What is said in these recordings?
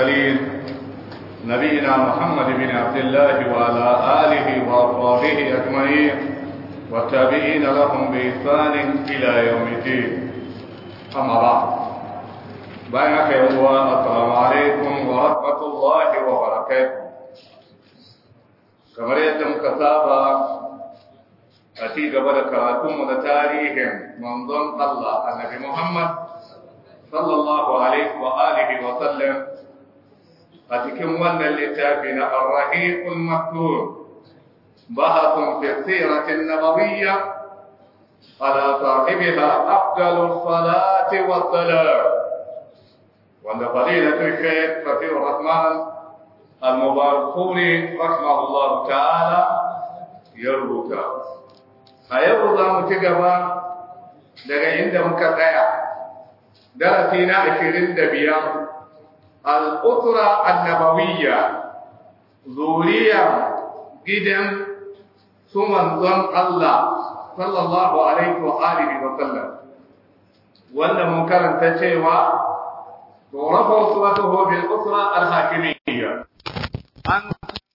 المرسلين نبينا محمد بن عبد الله وعلى آله وأصحابه أجمعين والتابعين لهم بإحسان إلى يوم الدين أما بعد بينك يوم السلام عليكم ورحمة الله وبركاته kamar yadda muka saba a ci gaba da karatunmu na tarihin manzon Allah annabi Muhammad sallallahu alaihi wa alihi wa sallam a cikin wannan littafi na Ar-Rahiqul Maktub bahathun fi siratin nabawiyya ala sahibiha afdalus salati wa salam wanda fadilatul shaykh Rafiur Rahman المباركوني رحمه الله تعالى يربوتا أيضا za mu ci gaba daga inda muka tsaya darasi na ashirin da biyar al'usra annabawiyya zuriya gidan su manzon Allah sallallahu alaihi wa alihi wa sallam wanda mun karanta cewa ورفع صفته بالأسرة الحاكمية أن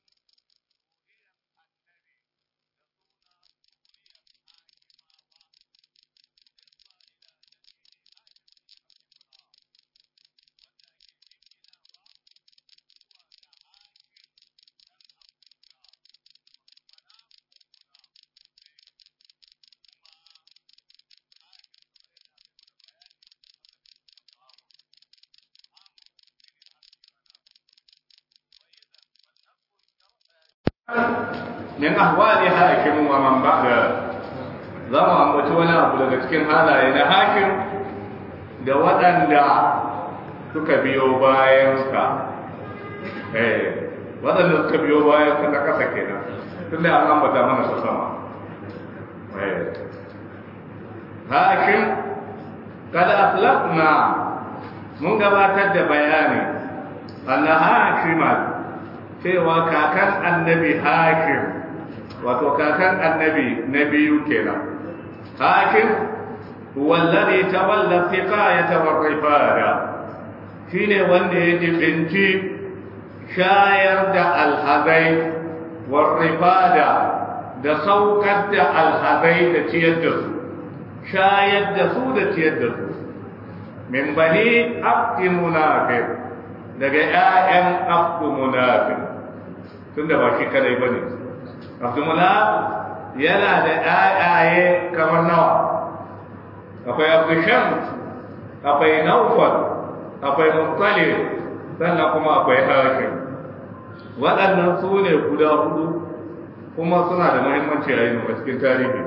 min ahwali hakim wa man ba'da za mu ambaci wani abu daga cikin halaye na hakim da waɗanda suka biyo bayansa eh waɗanda suka biyo bayansa na ƙasa kenan tun da an ambata mana su sama eh hakim kada aslafna mun gabatar da bayani anna hakiman cewa kakan annabi hakim wato kakan annabi na biyu kenan hakim wallazi tawalla siqayata wa rifada shine wanda ya jibinci shayar da alhazai wa rifada da saukar da alhazai da ciyar da su shayar da su da ciyar da su min bani abdi munafiq daga ƴaƴan abdu munafiq tunda ba shi kadai bane abdumula yana da ƴaƴaye kamar nawa akwai abdusham akwai naufal akwai muttalib sannan kuma akwai hakim waɗannan su ne guda hudu kuma suna da muhimmanci a yin cikin tarihi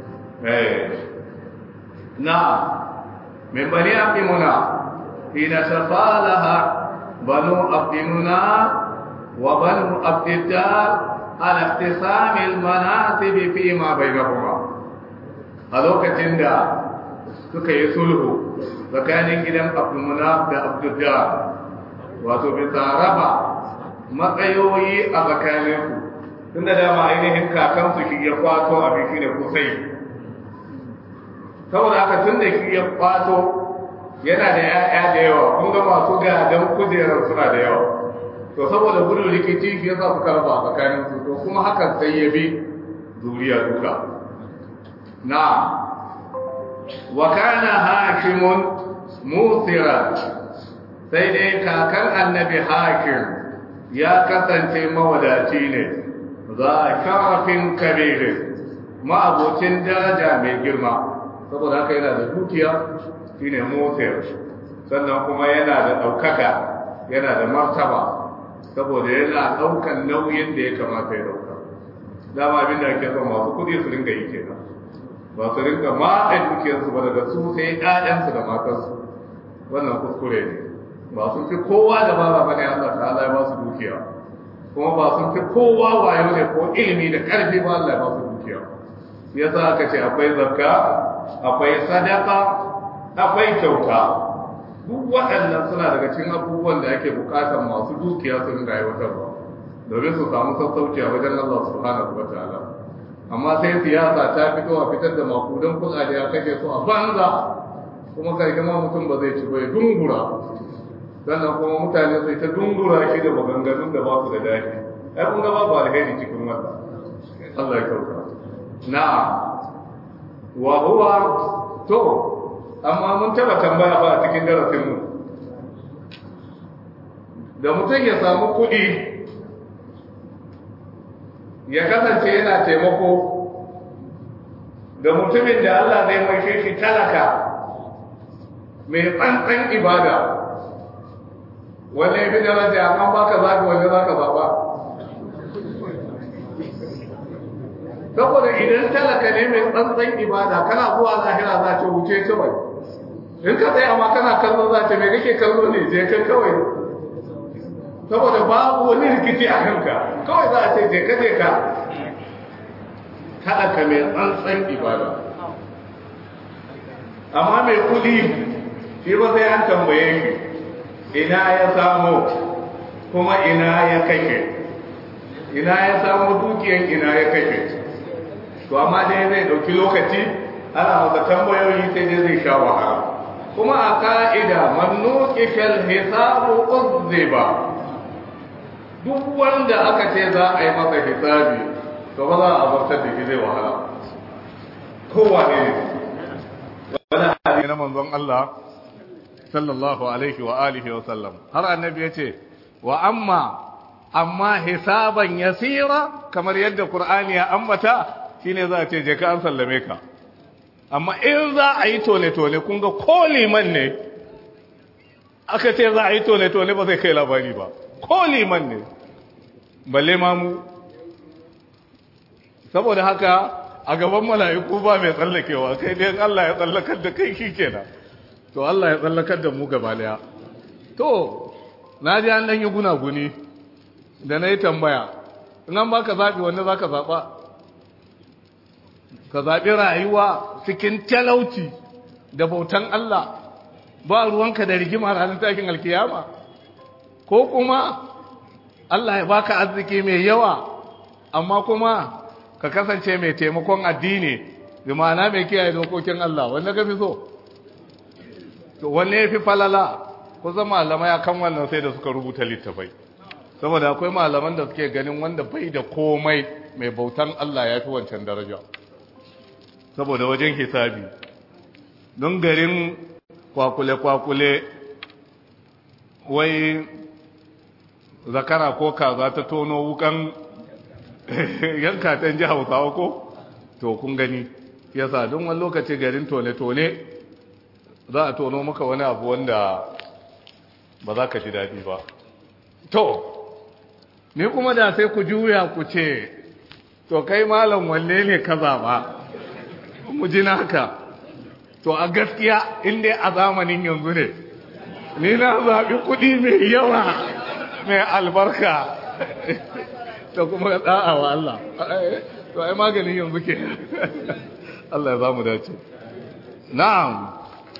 na min bani abdimuna hina tafalaha banu abdimuna وبنو عبد الدار على اقتسام المناصب فيما بينهما هذوك تندا suka yi sulhu tsakanin gidan abdulmunaf da abdullahi wato bisa raba matsayoyi a tsakaninsu tun da dama ainihin kakansu shi ya kwato abin shi ne kusai saboda haka tun da shi ya kwato yana da 'ya'ya da yawa kun ga masu gadon kujerar suna da yawa to saboda gudun rikici shi yasa suka raba tsakanin su to kuma hakan sai ya bi zuriya duka na wa kana hakimun musira sai dai kakan annabi hakim ya kasance mawadaci ne za sharafin kabirin ma'abocin daraja mai girma saboda haka yana da dukiya shine musir sannan kuma yana da ɗaukaka yana da martaba saboda yana ɗaukan nauyin da ya kamata ya ɗauka dama abin da ake son masu kuɗi su ringa yi kenan ba su ringa matsa dukiyarsu ba daga su sai ƴaƴansu da matansu wannan kuskure ne ba sun fi kowa da ba ba ne Allah ta'ala ya ba su dukiya kuma ba sun fi kowa wayo ne ko ilimi da ƙarfi ba Allah ya ba su dukiya yasa aka ce akwai zakka akwai sadaka akwai kyauta duk waɗannan suna daga cikin abubuwan da ake buƙatar masu dukiya su ringa aiwatarwa domin su samu sassauci a wajen Allah subhanahu wa ta'ala amma sai siyasa ta fito a fitar da makudan kuɗaɗe a kashe su a banza kuma karshe ma mutum ba zai ci ba ya dungura sannan kuma mutane sai ta dungura shi da maganganun da ba su da daɗi ai kun ga babu alheri cikin wannan Allah ya kauta na wa huwa to amma mun taba tambaya ba a cikin darasin mu da mutum ya samu kuɗi ya kasance yana taimako da mutumin da Allah zai maishe shi talaka mai tsantsan ibada wanda ya fi daraja amma baka zaɓi wanda za ka zaɓa saboda idan talaka ne mai tsantsan ibada kana zuwa lahira za ta wuce kawai in ka tsaye amma kana kallo za ta mai kake kallo ne je kan kawai saboda babu wani rikici a kanka kawai za a ce je ka je ka talaka mai tsantsan ibada amma mai kudi shi ba sai an tambaye shi ina ya samu kuma ina ya kashe ina ya samu dukiyan ina ya kashe to amma dai zai dauki lokaci ana masa tambayoyi sai dai zai sha wahala kuma a ka'ida man nuqishal hisabu uzziba duk wanda aka ce za a yi masa hisabi to ba za a zartar da shi zai wahala kowa ne wani hadisi na manzon Allah sallallahu alaihi wa alihi wa sallam har annabi yace wa amma amma hisaban yasira kamar yadda qur'ani ya ambata shine za a ce je ka an sallame ka amma in za a yi tone tone kun ga ko liman ne aka ce za a yi tone tone ba zai kai labari ba ko liman ne balle ma mu saboda haka a gaban mala'iku ba mai tsallakewa kai dai Allah ya tsallakar da kai shikenan to Allah ya tsallakar da mu gaba daya to na ji an dan yi gunaguni da na yi tambaya in an baka zaɓi wanda za ka zaɓa ka zaɓi rayuwa cikin talauci da bautan Allah ba ruwanka da rigima ranar takin alkiyama ko kuma Allah ya baka arziki mai yawa amma kuma ka kasance mai taimakon addini bi ma'ana mai kiyaye dokokin Allah wanda ka fi so to wanne ya fi falala kusan malamai akan wannan sai da suka rubuta littafai saboda akwai malaman da suke ganin wanda bai da komai mai bautan Allah ya fi wancan daraja saboda wajen hisabi don garin kwakule-kwakule wai zakara ko kaza ta tono wukan yanka ta ji hausawa ko to kun gani yasa don wani lokaci garin tone-tone za a tono maka wani abu wanda ba za ka ji daɗi ba to ni kuma da sai ku juya ku ce to kai malam wanne ne ka zaɓa mu ji naka to a gaskiya inda a zamanin yanzu ne ni na zaɓi kuɗi mai yawa mai albarka to kuma ɗa'a wa Allah to ai maganin yanzu ke Allah ya za mu dace na'am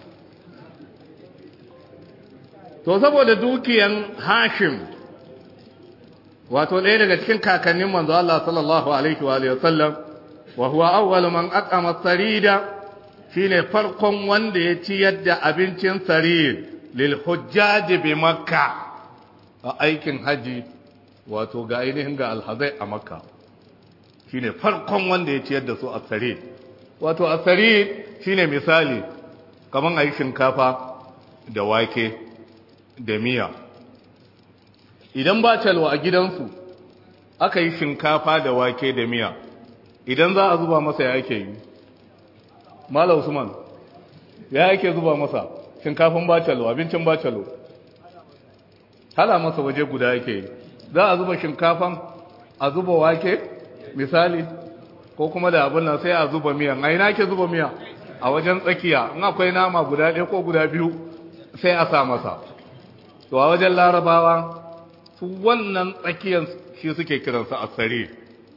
to saboda dukiyan hashim wato ɗaya daga cikin kakannin manzo Allah sallallahu alaihi wa alihi wasallam wa huwa awwal man aqama sarida shine farkon wanda ya ci yadda abincin sarid lil hujjaj bi makka a aikin haji wato ga ainihin ga alhazai a makka shine farkon wanda ya ci yadda su a sarid wato a sarid shine misali kaman ayi shinkafa da wake da miya idan ba calwa a gidansu aka yi shinkafa da wake da miya idan za a zuba masa ya ake yi mala usman ya ake zuba masa shinkafin bacalo abincin bacalo hala masa waje guda yake yi za a zuba shinkafan a zuba wake misali ko kuma da abin nan sai a zuba miya a ina ke zuba miya a wajen tsakiya in akwai nama guda ɗaya ko guda biyu sai a sa masa to a wajen larabawa su wannan tsakiyar shi suke kiransa asari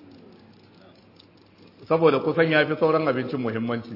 saboda kusan ya fi sauran abincin muhimmanci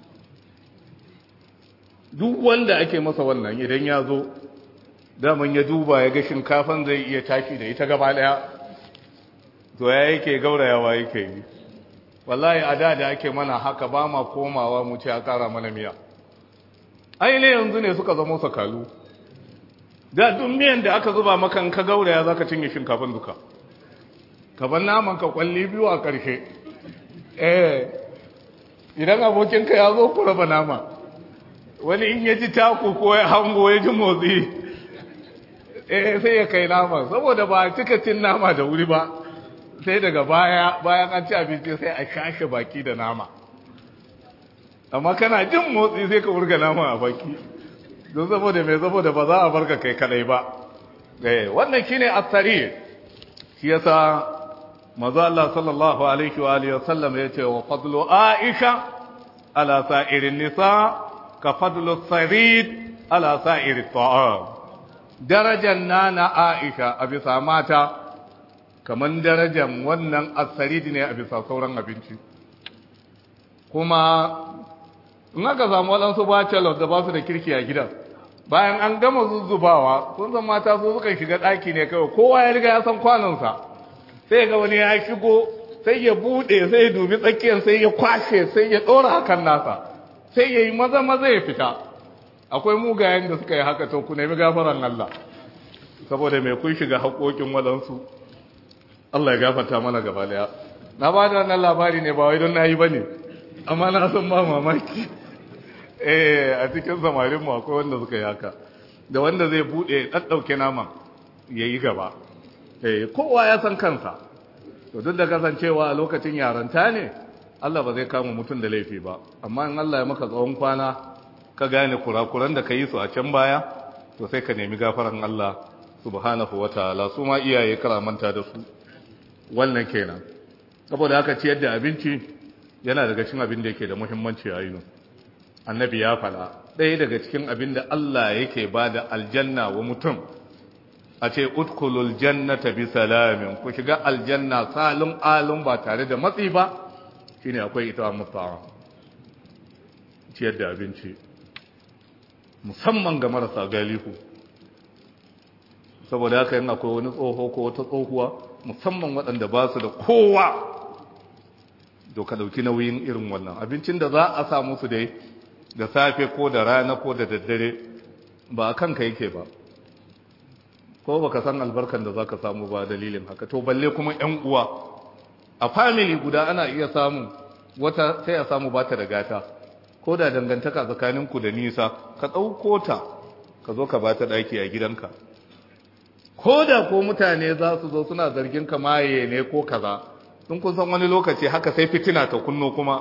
duk wanda ake masa wannan idan ya zo daman ya duba ya ga shinkafan zai iya tashi da ita gaba daya to ya yake gaurayawa yake yi wallahi a da da ake mana haka ba ma komawa mu ce a kara mana miya ainihin yanzu ne suka zama sakalu da duk miyan da aka zuba maka in ka gauraya za ka cinye shinkafin duka kaban naman ka kwalli biyu a ƙarshe eh idan abokinka ya zo ku raba nama wani in ya ji taku ko ya hango ya ji motsi eh sai ya kai nama saboda ba cika cin nama da wuri ba sai daga baya bayan an ci abinci sai a shashe baki da nama amma kana jin motsi sai ka wurga nama a baki don saboda mai saboda ba za a barka kai kadai ba eh wannan shine asari shi yasa manzo Allah sallallahu alaihi wa alihi wasallam yace wa fadlu aisha ala sa'irin nisa ka fadlu sarid ala sa'iri ta'am darajar nana aisha a bisa mata kaman darajar wannan asarid ne a bisa sauran abinci kuma in aka samu waɗansu bachelor da ba su da kirki a gidan bayan an gama zuzzubawa sun san mata su suka shiga ɗaki ne kawai kowa ya riga ya san kwanonsa sai ga wani ya shigo sai ya buɗe sai ya dubi tsakiyar sai ya kwashe sai ya ɗora hakan nasa sai ya yi maza maza ya fita akwai mugayen da suka yi haka to ku nemi gafaran Allah saboda mai kun shiga haƙoƙin waɗansu Allah ya gafarta mana gaba daya na ba da wannan labari ne ba wai don na yi ba ne amma na san ba mamaki eh a cikin samarin mu akwai wanda suka yi haka da wanda zai bude daddauke naman yayi gaba eh kowa ya san kansa to duk da kasancewa a lokacin yaranta ne Allah ba zai kama mutum da laifi ba amma in Allah ya maka tsawon kwana ka gane kurakuran da ka yi su a can baya to sai ka nemi gafaran Allah subhanahu wataala su ma iyaye karamanta da su wannan kenan saboda haka ciyar da abinci yana daga cikin abin da yake da muhimmanci a yinu annabi ya fada ɗaya daga cikin abin da Allah yake ba da aljanna wa mutum a ce utkulul jannata bi salamin ku shiga aljanna salun alun ba tare da matsi ba shine akwai ita mutuwa ciyar da abinci musamman ga marasa galihu saboda haka yin akwai wani tsoho ko wata tsohuwa musamman waɗanda ba su da kowa to ka ɗauki nauyin irin wannan abincin da za a sa musu dai da safe ko da rana ko da daddare ba a kanka yake ba ko ba ka san albarkan da za ka samu ba dalilin haka to balle kuma ‘yan uwa a family guda ana iya samu wata sai a samu ba ta da gata ko da dangantaka tsakaninku da nisa ka ɗauko ta ka zo ka ba ta ɗaki a gidanka ko da ko mutane za su zo suna zargin ka maye ne ko kaza sun kun san wani lokaci haka sai fitina ta kunno kuma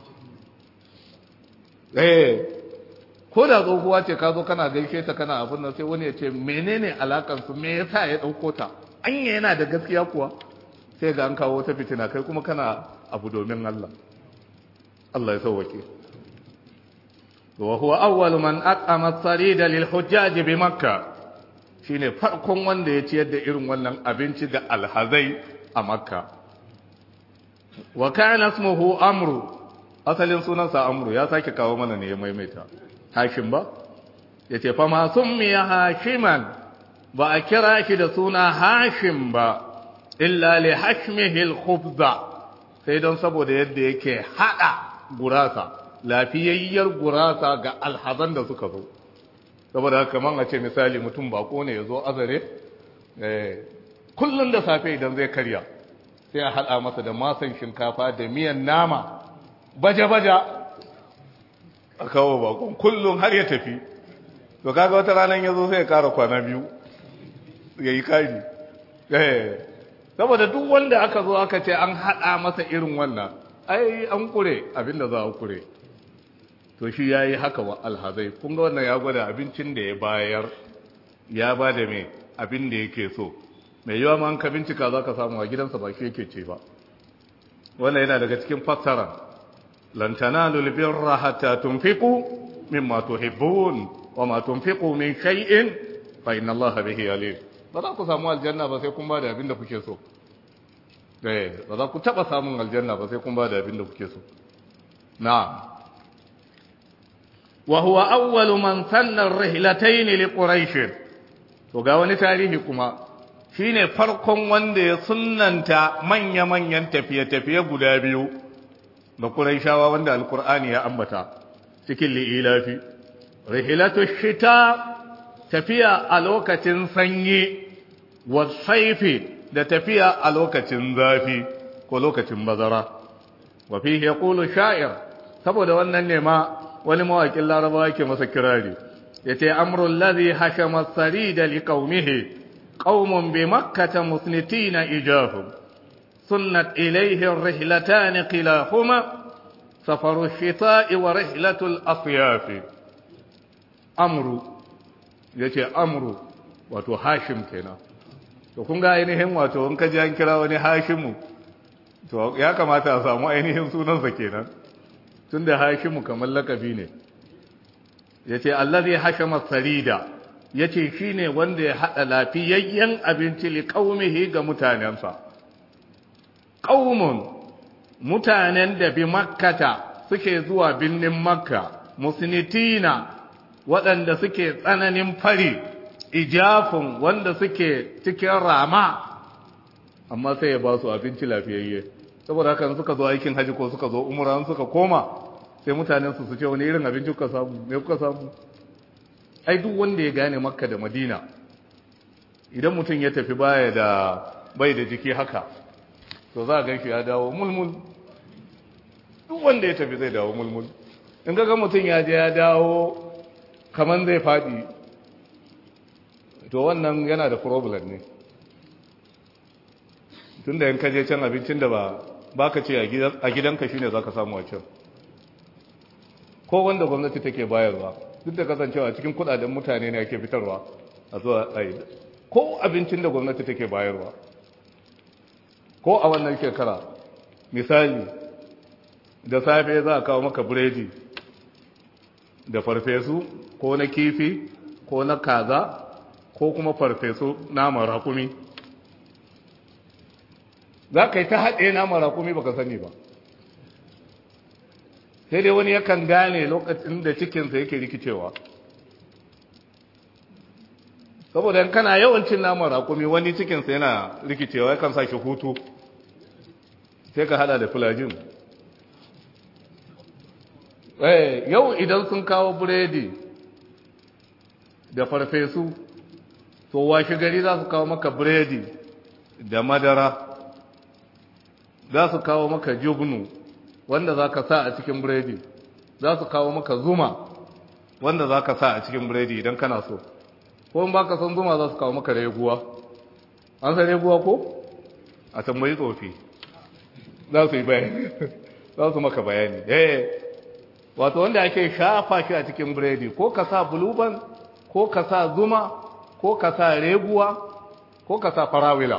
eh ko da tsohuwa ce ka zo kana gaishe ta kana abin nan sai wani ya ce menene alakan su me yasa ya dauko ta anya yana da gaskiya kuwa sai ga an kawo ta fitina kai kuma kana abu domin Allah Allah ya sauwake wa huwa awwal man aqama as-sarida lil hujjaj bi makkah shine farkon wanda ya ciyar da irin wannan abinci ga alhazai a makka wa kana ismuhu amru asalin sunansa amru ya sake kawo mana ne ya maimaita hashim ba yace fa ma summiya hashiman ba a kira shi da suna hashim ba illa li hashmihi al-khubza sai don saboda yadda yake hada gurasa lafiyayyar gurasa ga alhazan da suka zo saboda haka man a ce misali mutum bako ne ya zo azare kullum da safe idan zai karya sai a haɗa masa da masan shinkafa da miyan nama baja-baja a kawo bakon kullum har ya tafi to kaga wata ranar ya zo sai ya kara kwana biyu ya yi kari saboda duk wanda aka zo aka ce an haɗa masa irin wannan ai an kure abinda za a kure to shi ya yi haka wa alhazai kun ga wannan ya gwada abincin da ya bayar ya ba da mai abin da yake so mai yawa ma an ka bincika za ka samu a gidansa ba shi yake ce ba wannan yana daga cikin fassara lantana lulbirra hatta tunfiqu mimma tuhibbun wa ma tunfiqu min shay'in fa inna allaha bihi alim ba za ku samu aljanna ba sai kun ba da abin da kuke so eh ba za ku taba samun aljanna ba sai kun ba da abin da kuke so na'am وهو أول من سن الرحلتين لقريش to ga wani tarihi kuma shine farkon wanda ya sunnanta manya-manyan tafiye-tafiye guda biyu da Qurayshawa wanda Alkur'ani ya ambata cikin li'ilafi rihilatu shita tafiya a lokacin sanyi wa saifi da tafiya a lokacin zafi ko lokacin bazara wa fihi yaqulu sha'ir saboda wannan ne ma wani mawakin larabawa yake masa kirari yace amrul ladhi hashama as-sarida liqaumihi qaumun bi makkah musnitina ijahum sunnat ilayhi ar-rihlatan qilahuma safaru ash-shita'i wa rihlatu al-asyaf amru yace amru wato hashim kenan to kun ga ainihin wato in ka ji an kira wani hashimu to ya kamata a samu ainihin sunansa kenan tunda hashimu kamar lakabi ne yace allazi hashama sarida yace shine wanda ya hada lafiyayyen abinci li qaumihi ga mutanensa qaumun mutanen da bi makkata suke zuwa binnin makka musnitina waɗanda suke tsananin fari ijafin wanda suke cikin rama amma sai ya ba su abinci lafiyayye saboda haka suka zo aikin haji ko suka zo umra suka koma sai mutanen su su ce wani irin abinci kuka samu me kuka samu ai duk wanda ya gane makka da madina idan mutum ya tafi baya da bai da jiki haka to za a gan shi ya dawo mulmul duk wanda ya tafi zai dawo mulmul in ga mutum ya je ya dawo kaman zai faɗi to wannan yana da problem ne tun da yanka je can abincin da ba baka ce a gidanka shine zaka samu a can ko wanda gwamnati take bayarwa duk da kasancewa cikin kudaden mutane ne ake fitarwa a zuwa tsaye ko abincin da gwamnati take bayarwa ko a wannan shekara misali da safe za a kawo maka biredi da farfesu ko na kifi ko na kaza ko kuma farfesu naman rakumi za ka yi ta haɗe naman rakumi baka sani ba sai dai wani yakan gane lokacin da cikinsa yake rikicewa saboda in kana yawancin naman rakumi wani cikinsa yana rikicewa yakan sa shi hutu sai ka hada da fulajin yau idan sun kawo biredi da farfesu to washe gari za su kawo maka biredi da madara za su kawo maka jubnu wanda za ka sa a cikin biredi za su kawo maka zuma wanda za ka sa a cikin biredi idan kana so ko in baka san zuma za su kawo maka reguwa an san reguwa ko a tambayi tsofi za su yi bayani za su maka bayani eh wato wanda ake shafa shi a cikin biredi ko ka sa buluban ko ka sa zuma ko ka sa reguwa ko ka sa farawila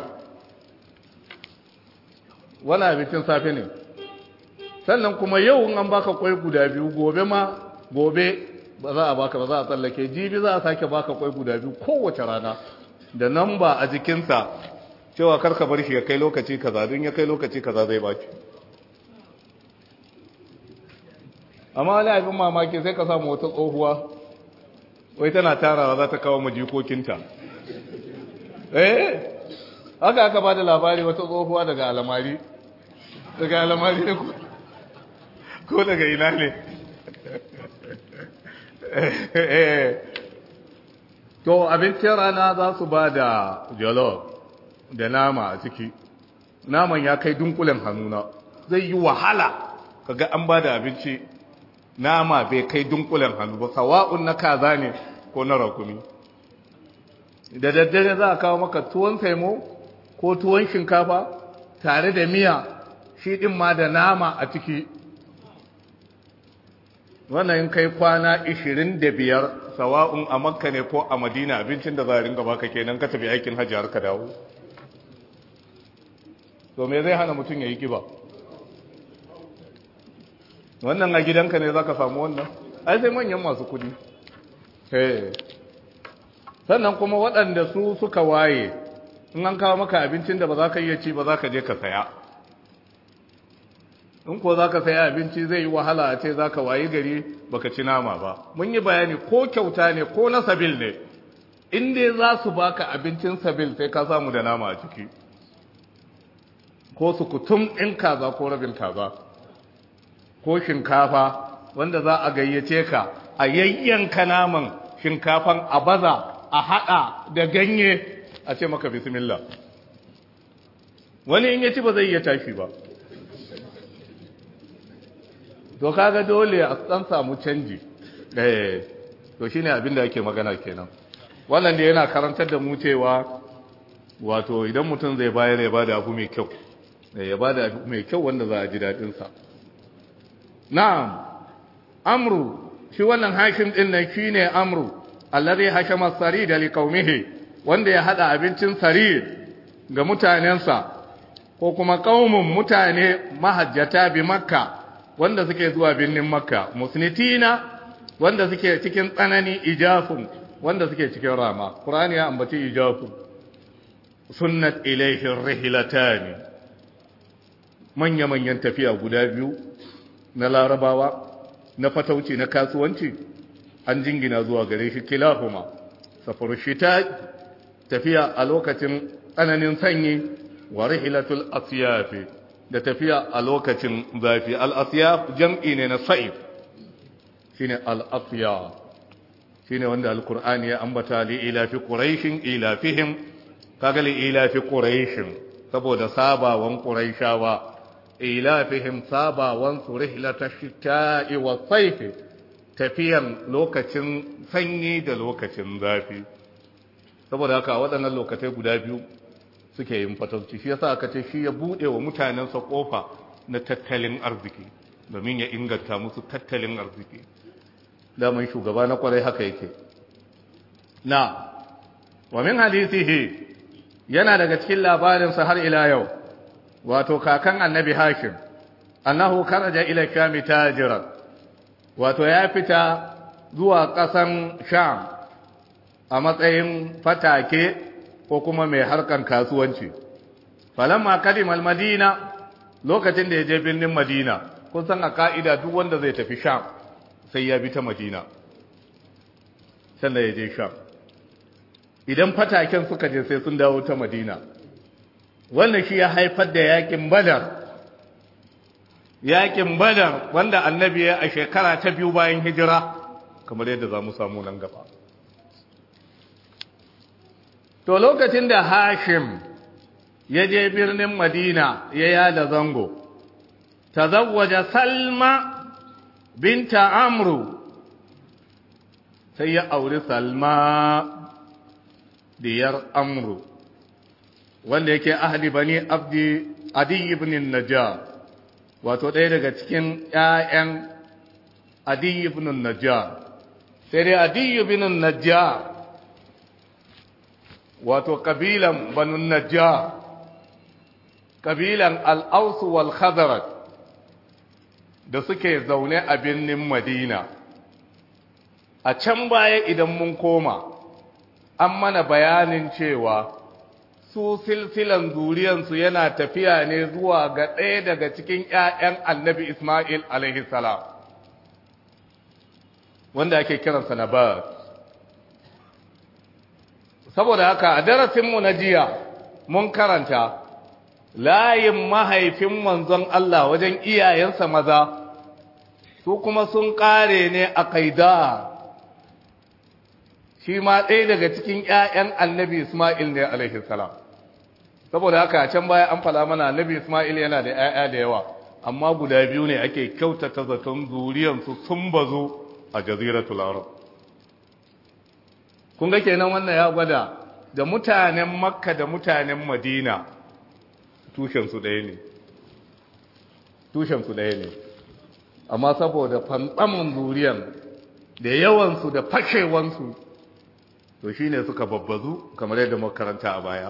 wani abincin safe ne sannan kuma yau in an baka kwai guda biyu gobe ma gobe ba za a baka ba za a tsallake jibi za a sake baka kwai guda biyu kowace rana da nan ba a jikinsa cewa karka bar shi ya kai lokaci kaza don ya kai lokaci kaza zai baki amma wani abin mamaki sai ka samu wata tsohuwa wai tana tarawa za ta kawo majikokinta eh haka aka ba da labari wata tsohuwa daga alamari daga alamari ne ko daga ina ne to abincin rana za su ba da jollof da nama a ciki naman ya kai dunkulen hannuna zai yi wahala kaga an ba da abinci nama bai kai dunkulen hannu ba sawa'un na kaza ne ko na rakumi da daddare za a kawo maka tuwon saimo ko tuwon shinkafa tare da miya shi din ma da nama a ciki wannan kai kwana 25 sawa'un a makka ne ko a madina abincin da za a ringa baka kenan ka tafi aikin hajji har ka dawo to me zai hana mutum ya yi kiba wannan a gidanka ne za ka samu wannan ai sai manyan masu kudi sannan kuma waɗanda su suka waye in an kawo maka abincin da ba za ka iya ci ba za ka je ka saya in ko za ka saya abinci zai yi wahala a ce za ka wayi gari baka ci nama ba mun yi bayani ko kyauta ne ko na sabil ne in dai za su baka abincin sabil sai ka samu da nama a ciki ko su kutum in kaza ko rabin kaza ko shinkafa wanda za a gayyace ka a yayyanka naman shinkafan a baza a haɗa da ganye a ce maka bismillah wani in ya ci ba zai iya tashi ba to kaga dole a san samu canji eh to shine abin da ake magana kenan wannan da yana karantar da mu cewa wato idan mutum zai bayar ya bada abu mai kyau ya bada abu mai kyau wanda za a ji dadin sa na'am amru shi wannan hakim din nan shine amru allazi hashama sarid li qaumihi wanda ya hada abincin sarid ga mutanensa ko kuma qaumun mutane mahajjata bi makka wanda suke zuwa birnin makka musnitina wanda suke cikin tsanani ijafun wanda suke cikin rama qur'ani ya ambaci ijafu sunnat ilayhi rihlatan manya manyan tafiya guda biyu na larabawa na fatauci na kasuwanci an jingina zuwa gare shi kilahuma safar shita tafiya a lokacin tsananin sanyi wa rihlatul asyafi da tafiya a lokacin zafi al-asyaf jam'i ne na sa'if shine al-asyaf shine wanda al-qur'ani ya ambata li ila fi quraishin ila fihim kaga li ila fi quraishin saboda sabawan quraishawa ila fihim sabawan su rihlatash shita'i wa sayfi tafiyan lokacin sanyi da lokacin zafi saboda haka waɗannan lokacai guda biyu suke yin fatauci shi yasa aka ce shi ya bude wa mutanensa kofa na tattalin arziki domin ya inganta musu tattalin arziki daman shugaba na kwarai haka yake na wa min hadisihi yana daga cikin labarinsa har ila yau wato kakan annabi hashim annahu kharaja ila sham tajiran wato ya fita zuwa ƙasan sham a matsayin fatake ko kuma mai harkan kasuwanci falamma kadimal madina lokacin da ya je birnin madina kun san a ka'ida duk wanda zai tafi sham sai ya bi ta madina sannan ya je sham idan fataken suka je sai sun dawo ta madina wannan shi ya haifar da yakin badar yakin badar wanda annabi ya a shekara ta biyu bayan hijira kamar yadda za mu samu nan gaba to lokacin da hashim ya je birnin madina ya yada zango tazawwaja salma binta amru sai ya auri salma diyar amru wanda yake ahli bani abdi adi ibn najjar wato ɗaya daga cikin ƴaƴan adi ibn najjar sai dai adi ibn najjar wato kabilan banu najjar kabilan al-aus wal khazraj da suke zaune a birnin madina a can baya idan mun koma an mana bayanin cewa su silsilan zuriyansu yana tafiya ne zuwa ga ɗaya daga cikin ‘ya'yan annabi Ismail salam wanda ake kiransa na ba. Saboda haka a darasinmu na jiya mun karanta layin mahaifin manzon Allah wajen iyayensa maza, su kuma sun ƙare ne a kaida. shi ma ɗaya daga cikin ‘ya'yan annabi Ismail ne alaihi salam. Saboda haka can baya an fala mana annabi Ismail yana da ‘ya'ya da yawa, amma guda biyu ne ake kyautata zaton zuriyansu sun bazu a jaziratul Arab. Kun ga kenan wannan ya gwada da mutanen Makka da mutanen Madina tushensu ɗaya ne. Tushensu ɗaya ne. Amma saboda fantsamin zuriyan da yawansu da fashewansu to shi ne suka babbazu kamar yadda makaranta a baya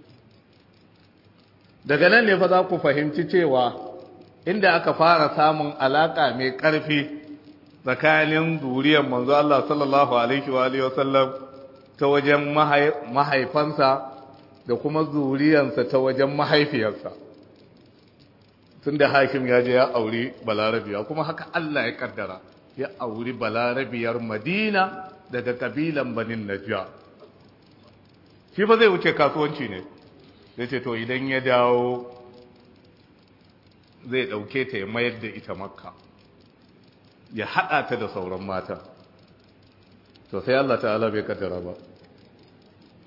daga nan ne fa za ku fahimci cewa inda aka fara samun alaka mai ƙarfi tsakanin zuriyar manzo Allah sallallahu alaihi wa alihi wasallam ta wajen mahaifansa da kuma zuriyarsa ta wajen mahaifiyarsa tunda Hashim ya je ya auri Balarabiya kuma haka Allah ya kaddara ya auri Balarabiyar Madina daga kabilan banin najja shi ba zai wuce kasuwanci ne zai ce to idan ya dawo zai ɗauke ta ya mayar da ita makka ya haɗa ta da sauran mata to sai Allah ta'ala bai kaddara ba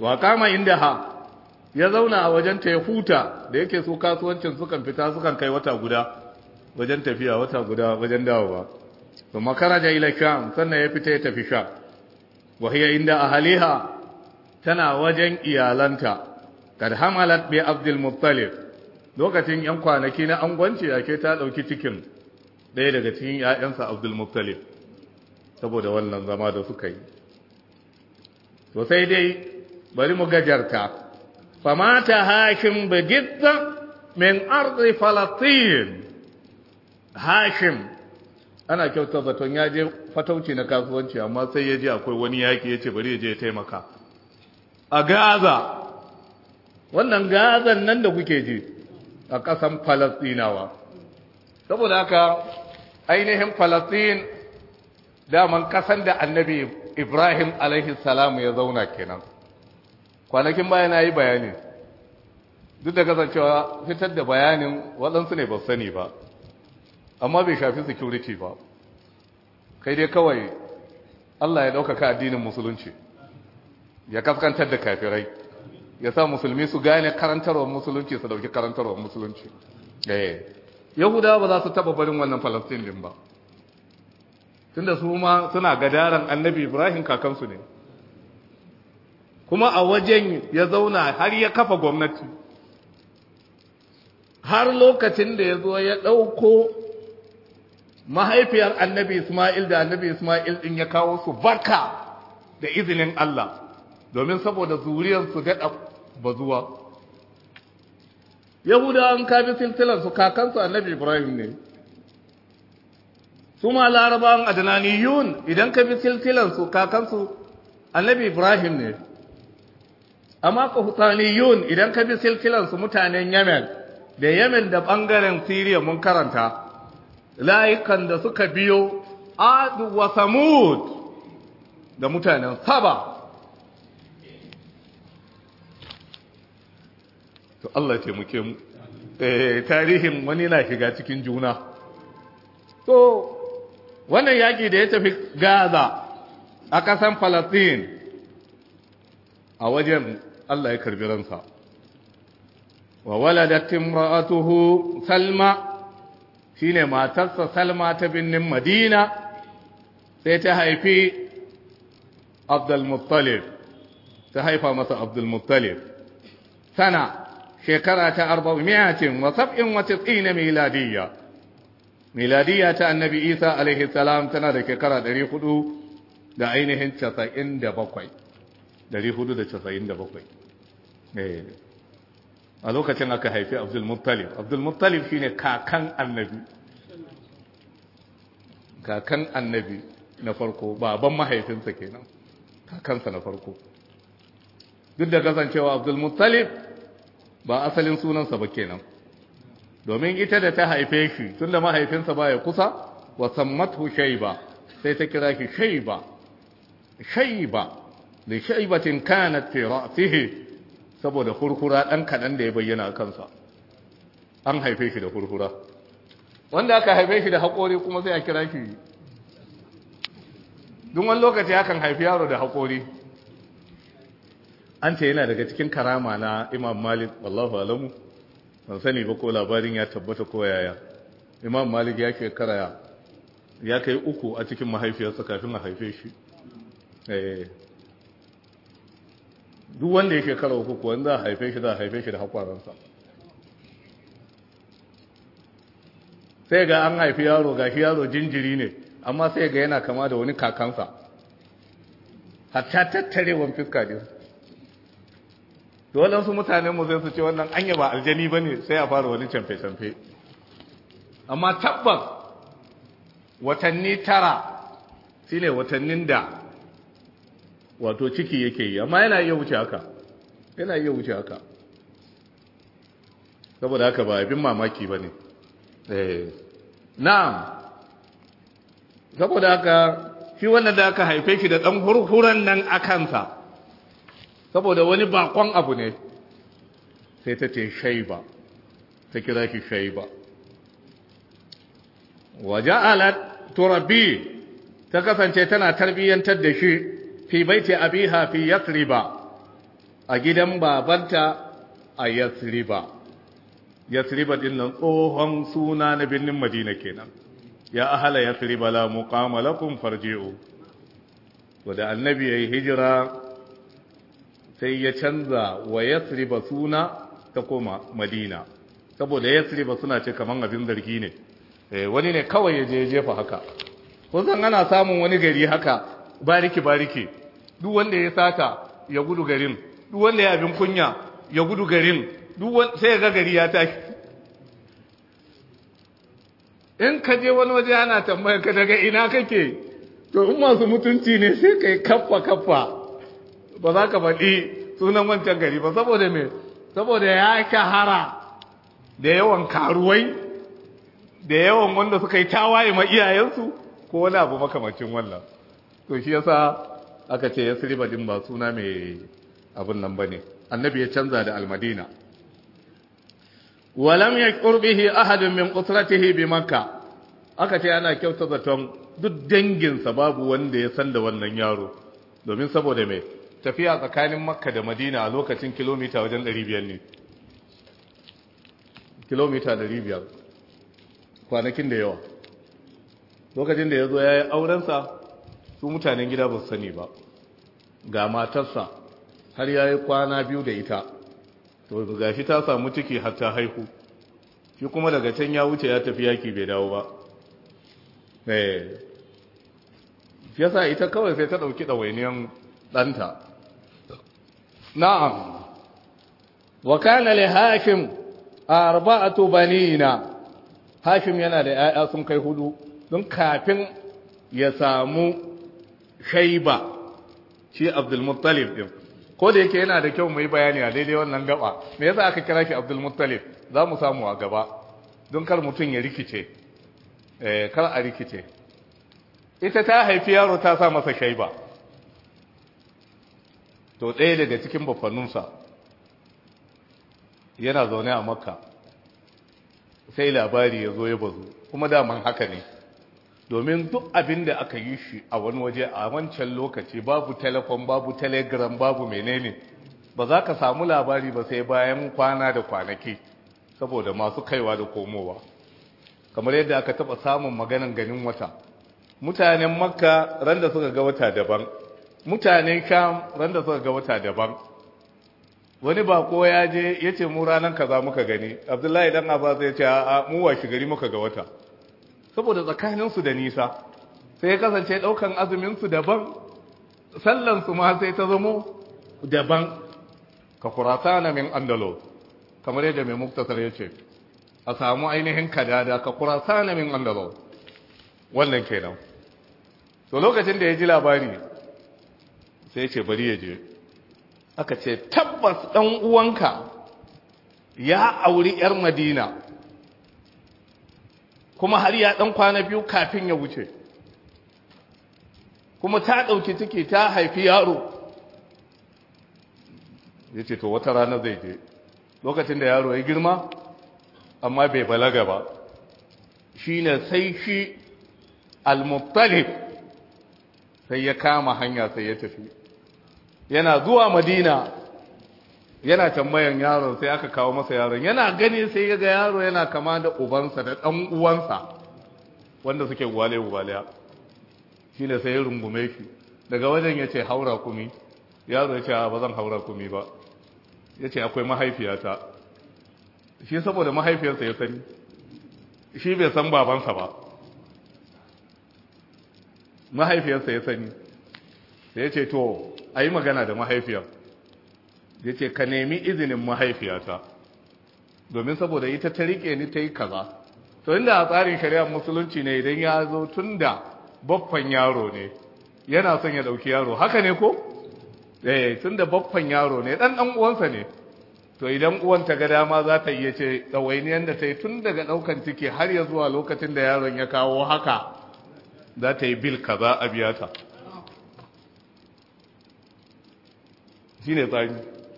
wa kama inda ha ya zauna a wajen ta ya huta da yake su kasuwancin sukan fita sukan kai wata guda wajen tafiya wata guda wajen dawowa kuma karaja ila sham sannan ya fita ya tafi sham wa hiya inda ahliha tana wajen iyalanta kad hamalat bi abdul muttalib lokacin yan kwanaki na angwanci yake ta dauki cikin ɗaya daga cikin ƴaƴansa abdul muttalib saboda wannan zama da suka yi to sai dai bari mu gajarta famata hashim bigidda min ardi falastin hashim ana kyauta zaton ya je fatauci na kasuwanci amma sai ya je akwai wani yaki ya ce bari ya je ya taimaka a gaza wannan gazan nan da kuke ji a ƙasan falastinawa saboda haka ainihin falastin daman ƙasan da annabi ibrahim alaihi salamu ya zauna kenan kwanakin baya na yi bayani duk da kasancewa fitar da bayanin waɗansu ne ba sani ba amma bai shafi security ba kai dai kawai Allah ya ɗaukaka addinin musulunci ya kaskantar da kafirai ya sa musulmi su gane karantarwar musulunci su dauki karantarwar musulunci yahudawa ba za su taba barin wannan falastin din ba tunda su ma suna gadaran annabi ibrahim kakansu ne kuma a wajen ya zauna har ya kafa gwamnati har lokacin da ya zo ya ɗauko mahaifiyar annabi ismail da annabi ismail ɗin ya kawo su barka da izinin Allah domin saboda zuriyarsu daɗa bazuwa yahudawan kabi silsilarsu kakansu annabi ibrahim ne su ma larabawan adnaniyun idan ka bi silsilarsu kakansu annabi ibrahim ne amma kahutaniyun idan ka bi silsilarsu mutanen yemen da yemen da ɓangaren siriya mun karanta layukan da suka biyo adu wa samud da mutanen saba to Allah ce muke mu tarihin wani na shiga cikin juna to wannan yaƙi da ya tafi gaza a ƙasan Falasɗin a wajen Allah ya karbi ransa wa waladat imra'atuhu salma shine matarsa salma ta binnin madina sai ta haifi abdul muttalib ta haifa masa abdul muttalib sana shekara ta arba'in wa sab'in wa tis'ina miladiyya miladiyya ta annabi isa alaihi salam tana da shekara ɗari hudu da ainihin casa'in da bakwai ɗari hudu da casa'in da bakwai a lokacin aka haifi abdulmuttalib abdulmuttalib shine kakan annabi kakan annabi na farko baban mahaifinsa kenan kakansa na farko duk da kasancewa abdulmuttalib ba asalin sunansa ba kenan domin ita da ta haife shi tunda mahaifinsa baya kusa wa sammatu shayba sai ta kira shi shayba shayba li shaybatin kanat fi ra'sihi saboda furfura dan kadan da ya bayyana a kansa an haife shi da furfura wanda aka haife shi da haƙori kuma sai a kira shi duk wani lokaci akan haifi yaro da haƙori an ce yana daga cikin karama na imam malik wallahu alamu ban sani ba ko labarin ya tabbata ko yaya imam malik ya shekara ya kai uku a cikin mahaifiyarsa kafin a haife shi duk wanda ya shekara uku kuwa za a haife shi za a haife shi da haƙwaransa sai ga an haifi yaro ga shi yaro jinjiri ne amma sai ga yana kama da wani kakansa hatta tattarewan fiska ne dole su mutanen mu zai su ce wannan anya ba aljani ba ne sai a fara wani camfe-camfe amma tabbas watanni tara shine watannin da wato ciki yake yi amma yana iya wuce haka yana iya wuce haka saboda haka ba abin mamaki ba ne na'am saboda haka shi wannan da aka haife shi da ɗan hurhuran nan a kansa saboda wani bakon abu ne sai ta ce shaiba ta kira shi shaiba waje alat turabi ta kasance tana tarbiyyantar da shi fi baiti abiha fi yathriba a gidan babanta a yasriba yasriba din nan tsohon suna na birnin madina kenan ya ahala yasriba la muqama lakum farji'u wanda annabi yayi hijira sai ya canza wa yasriba suna ta koma madina saboda yasriba suna ce kaman abin zargi ne eh wani ne kawai ya je jefa haka kun san ana samun wani gari haka bariki bariki duk wanda ya sata ya gudu garin duk wanda ya abin kunya ya gudu garin duk sai ga gari ya tashi in ka je wani waje ana tambayar ka daga ina kake to in masu mutunci ne sai kai kaffa kaffa ba za ka faɗi sunan wancan gari ba saboda me saboda ya kahara da yawan karuwai da yawan wanda suka yi tawaye ma iyayensu ko wani abu makamacin wannan to shi yasa aka ce ya siriba din ba suna mai abin nan bane annabi ya canza da almadina walam yaqur bihi ahadun min usratihi bi makka aka ce ana kyauta zaton duk danginsa babu wanda ya san da wannan yaro domin saboda mai tafiya tsakanin makka da madina a lokacin kilomita wajen 500 ne kilomita 500 kwanakin da yawa lokacin da ya zo ya yi aurensa su mutanen gida ba su sani ba ga matarsa har ya yi kwana biyu da ita to ga shi ta samu ciki har ta haihu shi kuma daga can ya wuce ya tafi yaki bai dawo ba eh yasa ita kawai sai ta ɗauki ɗawainiyan ɗanta na'am wa kana li hashim arba'atu banina hashim yana da 'ya'ya sun kai hudu don kafin ya samu shaiba shi abdulmuttalib din ko da yake yana da kyau mai bayani a daidai wannan gaba me yasa aka kira shi abdulmuttalib za mu samu a gaba don kar mutum ya rikice eh kar a rikice ita ta haifi yaro ta sa masa shaiba to ɗaya daga cikin bafanninsa yana zaune a makka sai labari ya zo ya bazu kuma daman haka ne domin duk abin da aka yi shi a wani waje a wancan lokaci babu telefon babu telegram babu menene ba za ka samu labari ba sai bayan kwana da kwanaki saboda masu kaiwa da komowa kamar yadda aka taba samun maganan ganin wata mutanen makka ran da suka ga wata daban mutanen sham ran da suka ga wata daban wani bako ya je ya ce mu ranar kaza muka gani abdullahi dan abbas ya ce a mu washi gari muka ga wata saboda tsakaninsu da nisa sai ya kasance ɗaukan azuminsu daban sallansu ma sai ta zamo daban ka kurata na min andalo kamar yadda mai muktasar ya ce a samu ainihin kadada ka kurata na min andalo wannan kenan to lokacin da ya ji labari sai ce bari ya je aka ce tabbas ɗan uwanka ya auri 'yar madina kuma har ya ɗan kwana biyu kafin ya wuce kuma ta ɗauki ciki ta haifi yaro ya ce to wata rana zai je lokacin da yaro ya girma amma bai balaga ba shi ne sai shi al-muttalib sai ya kama hanya sai ya tafi yana zuwa madina yana tambayan yaron sai aka kawo masa yaron yana gani sai ya ga yaro yana kama da ubansa da ɗan uwansa wanda suke gwale gwale shi ne sai ya rungume shi daga wajen ya ce haura kumi yaro ya ce ba zan haura kumi ba ya ce akwai mahaifiyata shi saboda mahaifiyarsa ya sani shi bai san babansa ba mahaifiyarsa ya sani sai ya ce to a yi magana da mahaifiyar ya ce ka nemi izinin mahaifiyata domin saboda ita ta rike ni ta yi kaza to inda a tsarin shari'ar musulunci ne idan ya zo tun da baffan yaro ne yana son ya ɗauki yaro haka ne ko? eh tun da baffan yaro ne ɗan ɗan uwansa ne to idan uwan ta ga dama za ta iya ce ɗawainiyar da ta yi tun daga ɗaukan ciki har ya zuwa lokacin da yaron ya kawo haka za ta yi bil kaza a biya ta shi ne tsari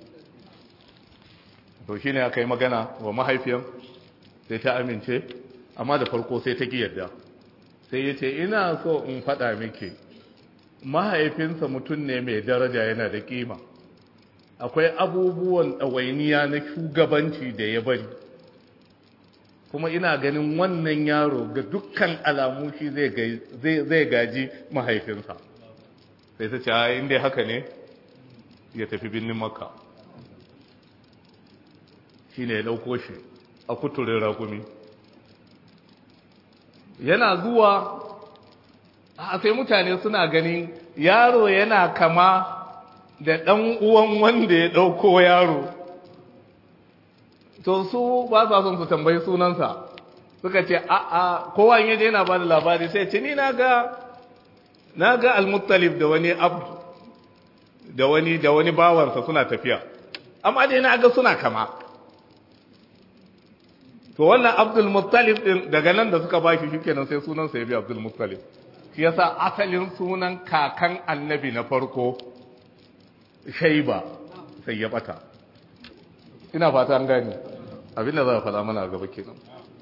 to shi ne aka yi magana wa mahaifiyar sai ta amince amma da farko sai ta yadda sai ya ce ina so in faɗa miki mahaifinsa mutum ne mai daraja yana da kima akwai abubuwan ɗawainiya na shugabanci da ya bari kuma ina ganin wannan yaro ga dukkan alamu shi zai gaji mahaifinsa sai ta ce a inda haka ne ya tafi birnin makka shi ne ya ɗauko shi a kuturin ragumi yana zuwa a sai mutane suna ganin yaro yana kama da ɗan uwan wanda ya ɗauko yaro to su ba sa son su tambayi sunansa suka ce a a kowa in yaje yana ba da labari sai ce ni na ga na ga al-muttalib da wani abd da wani da wani bawansa suna tafiya amma dai na ga suna kama to wannan abdul muttalib din daga nan da suka bashi shikenan sai sunansa ya bi abdul muttalib shi yasa asalin sunan kakan annabi na farko shaiba sai ya bata ina fata an gani abinda za a faɗa mana a gaba kenan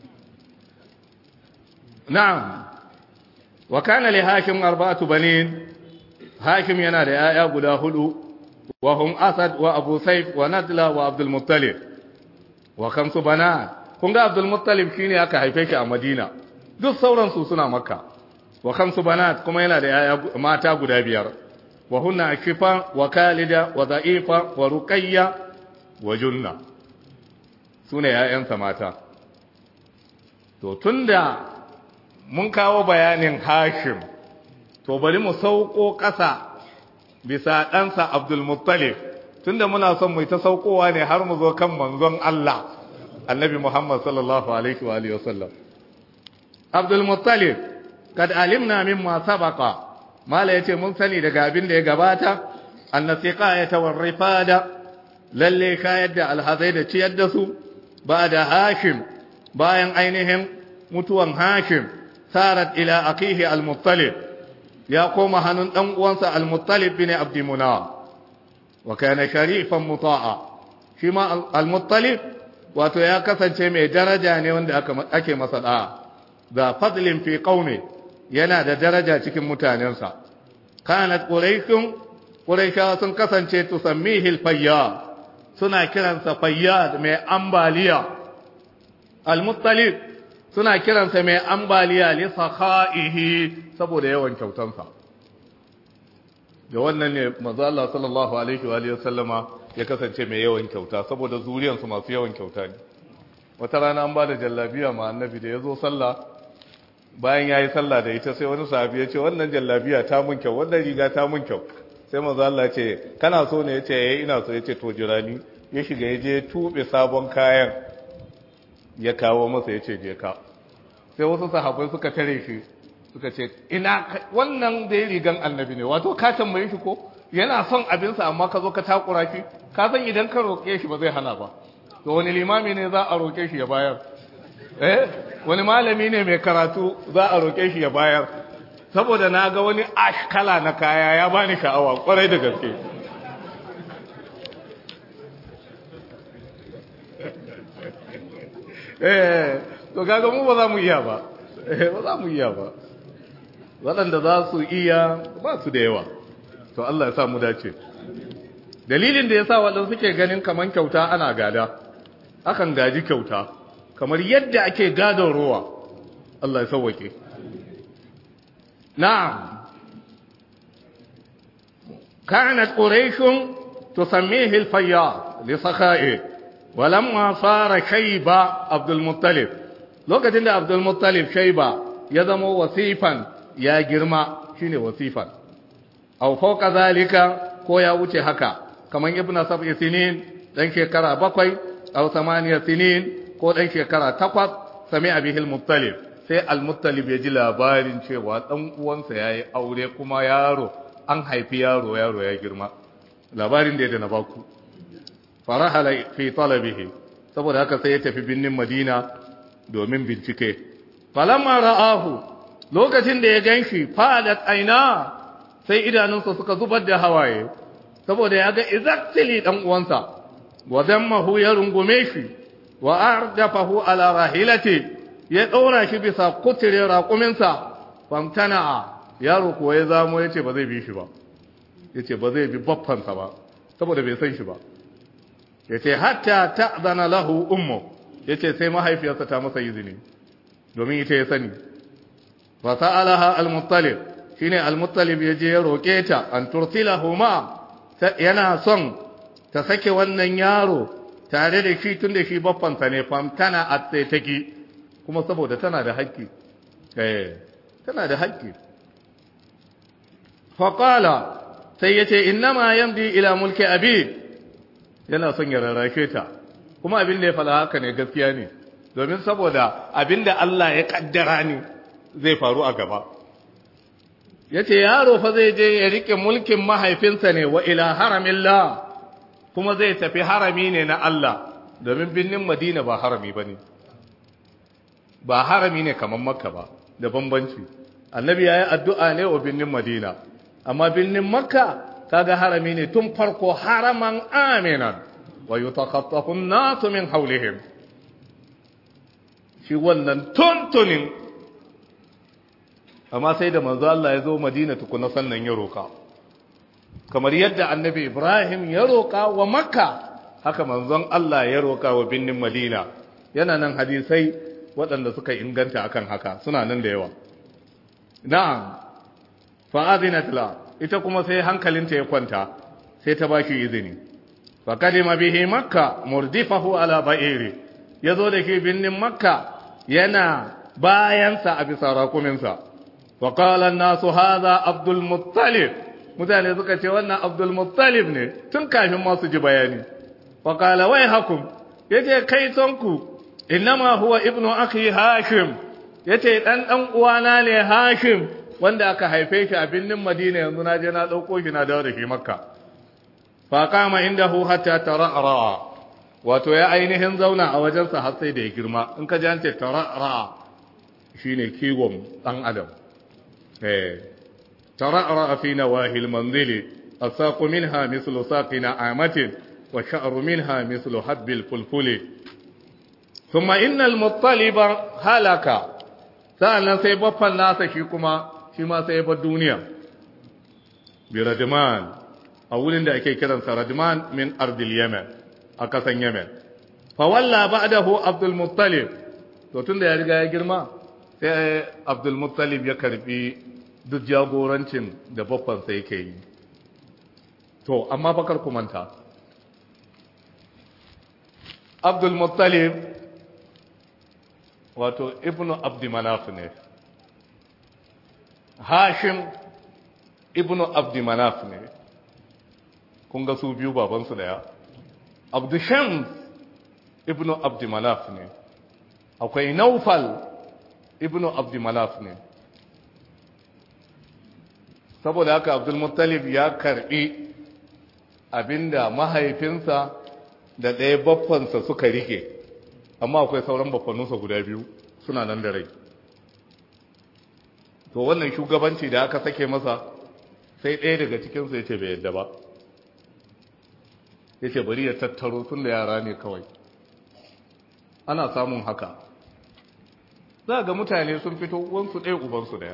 na'am wa kana li hakim arba'atu banin hakim yana da yaya guda hudu wa hum asad wa abu sayf wa nadla wa abdul muttalib wa kamsu banat kun ga abdul muttalib shine aka haife shi a madina duk sauran su suna makka wa kamsu banat kuma yana da yaya mata guda biyar wa hunna akifa wa kalida wa da'ifa wa ruqayya wa junna sune yayansa mata to tunda mun kawo bayanin hashim to bari mu sauko ƙasa bisa ɗansa abdul muttalib tunda muna son mu ta saukowa ne har mu zo kan manzon Allah annabi Muhammad sallallahu alaihi wa alihi wasallam abdul muttalib kad alimna mimma sabaqa mala yace mun sani daga abin da ya gabata annasiqa ya tawarrifada lalle kayar da alhazai da ciyar da su ba da hashim bayan ainihin mutuwan hashim sarat ila akihi al-muttalib ya koma hannun dan uwansa al-muttalib bin abd munaf wa kana sharifan muta'a shi ma al-muttalib wato ya kasance mai daraja ne wanda ake masa da'a da fadlin fi qaumi yana da daraja cikin mutanensa kanat quraishun quraishawa sun kasance tusammihi al-fayyad suna kiransa fayyad mai ambaliya al-muttalib suna kiransa mai ambaliya li sakha'ihi saboda yawan kyautansa da wannan ne manzo Allah sallallahu alaihi wa alihi wasallama ya kasance mai yawan kyauta saboda zuriyansu masu yawan kyauta ne wata rana an ba da jallabiya ma annabi da yazo sallah bayan yayi sallah da ita sai wani sahabi ya ce wannan jallabiya ta mun kyau wannan riga ta mun kyau sai manzo Allah ya ce kana so ne yace eh ina so yace to jirani ya shiga ya je tube sabon kayan ya kawo masa yace je ka sai wasu sahabbai suka tare shi suka ce ina wannan da rigan annabi ne wato ka tambaye shi ko yana son abinsa amma ka zo ka takura shi ka san idan ka roƙe shi ba zai hana ba to wani limami ne za a roƙe shi ya bayar eh wani malami ne mai karatu za a roƙe shi ya bayar saboda na ga wani ashkala na kaya ya bani sha'awa kwarai da gaske eh to kaga mu ba za mu iya ba eh ba za mu iya ba waɗanda za su iya ba su da yawa to Allah ya sa mu dace dalilin da ya sa waɗanda suke ganin kaman kyauta ana gada akan gaji kyauta kamar yadda ake gadon ruwa Allah ya sauwake na'am kanat quraishun tusammihi al-fayyad li sakha'i walamma sara shayba abdul muttalib lokacin da abdul muttalib shayba ya zama wasifan ya girma shine wasifan aw fawqa zalika ko ya wuce haka kaman ibn sab'i sinin dan shekara bakwai aw samaniya sinin ko dan shekara takwas sami bihi al-muttalib sai al-muttalib ya ji labarin cewa dan uwansa yayi aure kuma yaro an haifi yaro yaro ya girma labarin da ya na baku farahala fi talabihi saboda haka sai ya tafi binnin madina domin bincike falamma ra'ahu lokacin da ya ganshi fadat aina sai idanunsa suka zubar da hawaye saboda ya ga exactly dan uwansa wa dammahu ya rungume shi wa ardafahu ala rahilati ya daura shi bisa kutire raƙuminsa famtana yaro kuwa ya zamo yace ba zai bi shi ba yace ba zai bi baffansa ba saboda bai san shi ba yace hatta ta'zana lahu ummu yace sai mahaifiyarsa ta masa izini domin ita ya sani fa sa'alaha al-muttalib shine al-muttalib yaje ya roke ta an tursilahu ma yana son ta sake wannan yaro tare da shi tun da shi baffansa ne famtana a tsaitaki kuma saboda tana da haƙƙi eh tana da haƙƙi faƙala sai ya ce innama yamdi ila mulki abi yana son ya rarrake ta kuma abin da ya fala haka ne gaskiya ne domin saboda abin da Allah ya kaddara ne zai faru a gaba ya ce yaro fa zai je ya rike mulkin mahaifinsa ne wa ila haramillah kuma zai tafi harami ne na Allah domin birnin Madina ba harami ba ne ba harami ne kamar makka ba da bambanci annabi ya yi addu'a ne wa birnin Madina amma birnin makka kaga harami ne tun farko haraman aminan wa yutakattafu nasu min haulihim shi wannan tuntunin amma sai da manzo Allah ya zo Madina tukuna sannan ya roka kamar yadda annabi Ibrahim ya roka wa Makka haka manzon Allah ya roka wa binnin Madina yana nan hadisai waɗanda suka inganta akan haka suna nan da yawa na'am fa azinat la ita kuma sai hankalinta ya kwanta sai ta bashi izini fa kadima bihi makka murdifahu ala ba'iri yazo da ke binnin makka yana bayansa a bisa rakuminsa وقال الناس هذا عبد المطلب mutane suka ce wannan Abdul Muttalib ne tun kafin masu ji bayani wa qala wai hakum yace kai tonku innama huwa ibnu akhi hashim yace dan dan uwana ne hashim wanda aka haife shi a binnin Madina yanzu na je na dauko shi na dawo da shi Makka fa kama indahu hatta tarara wato ya ainihin zauna a wajensa har sai da ya girma in ka ji an ce tarara shine kiwon dan adam ترعرع في نواهي المنزل الساق منها مثل ساق نعامة والشعر منها مثل حب الفلفل ثم إن المطلب هلك سألنا سيبقى الناس شكما شما سيبقى الدنيا بردمان أولين دا أكي كده ردمان من أرض اليمن أكسن يمن فولى بعده عبد المطلب وتن دا يرجع يجرما sai abdulmuttalib ya karbi duk jagorancin da babbansa yake yi to amma bakar kumanta abdulmuttalib wato ibnu abdimanaf ne hashim ibnu abdimanaf ne kun ga su biyu babansu daya abdushams ibnu abdimanaf ne akwai naufal ibnu abdulmanaf ne saboda haka abdulmuttalib ya karbi abinda mahaifinsa da ɗaya baffansa suka rike amma akwai sauran baffanunsa guda biyu suna nan da rai to wannan shugabanci da aka sake masa sai ɗaya daga cikinsu ya ce bai yadda ba ya ce bari ya tattaro tun da yara ne kawai ana samun haka za ga mutane sun fito wansu ɗaya ubansu ɗaya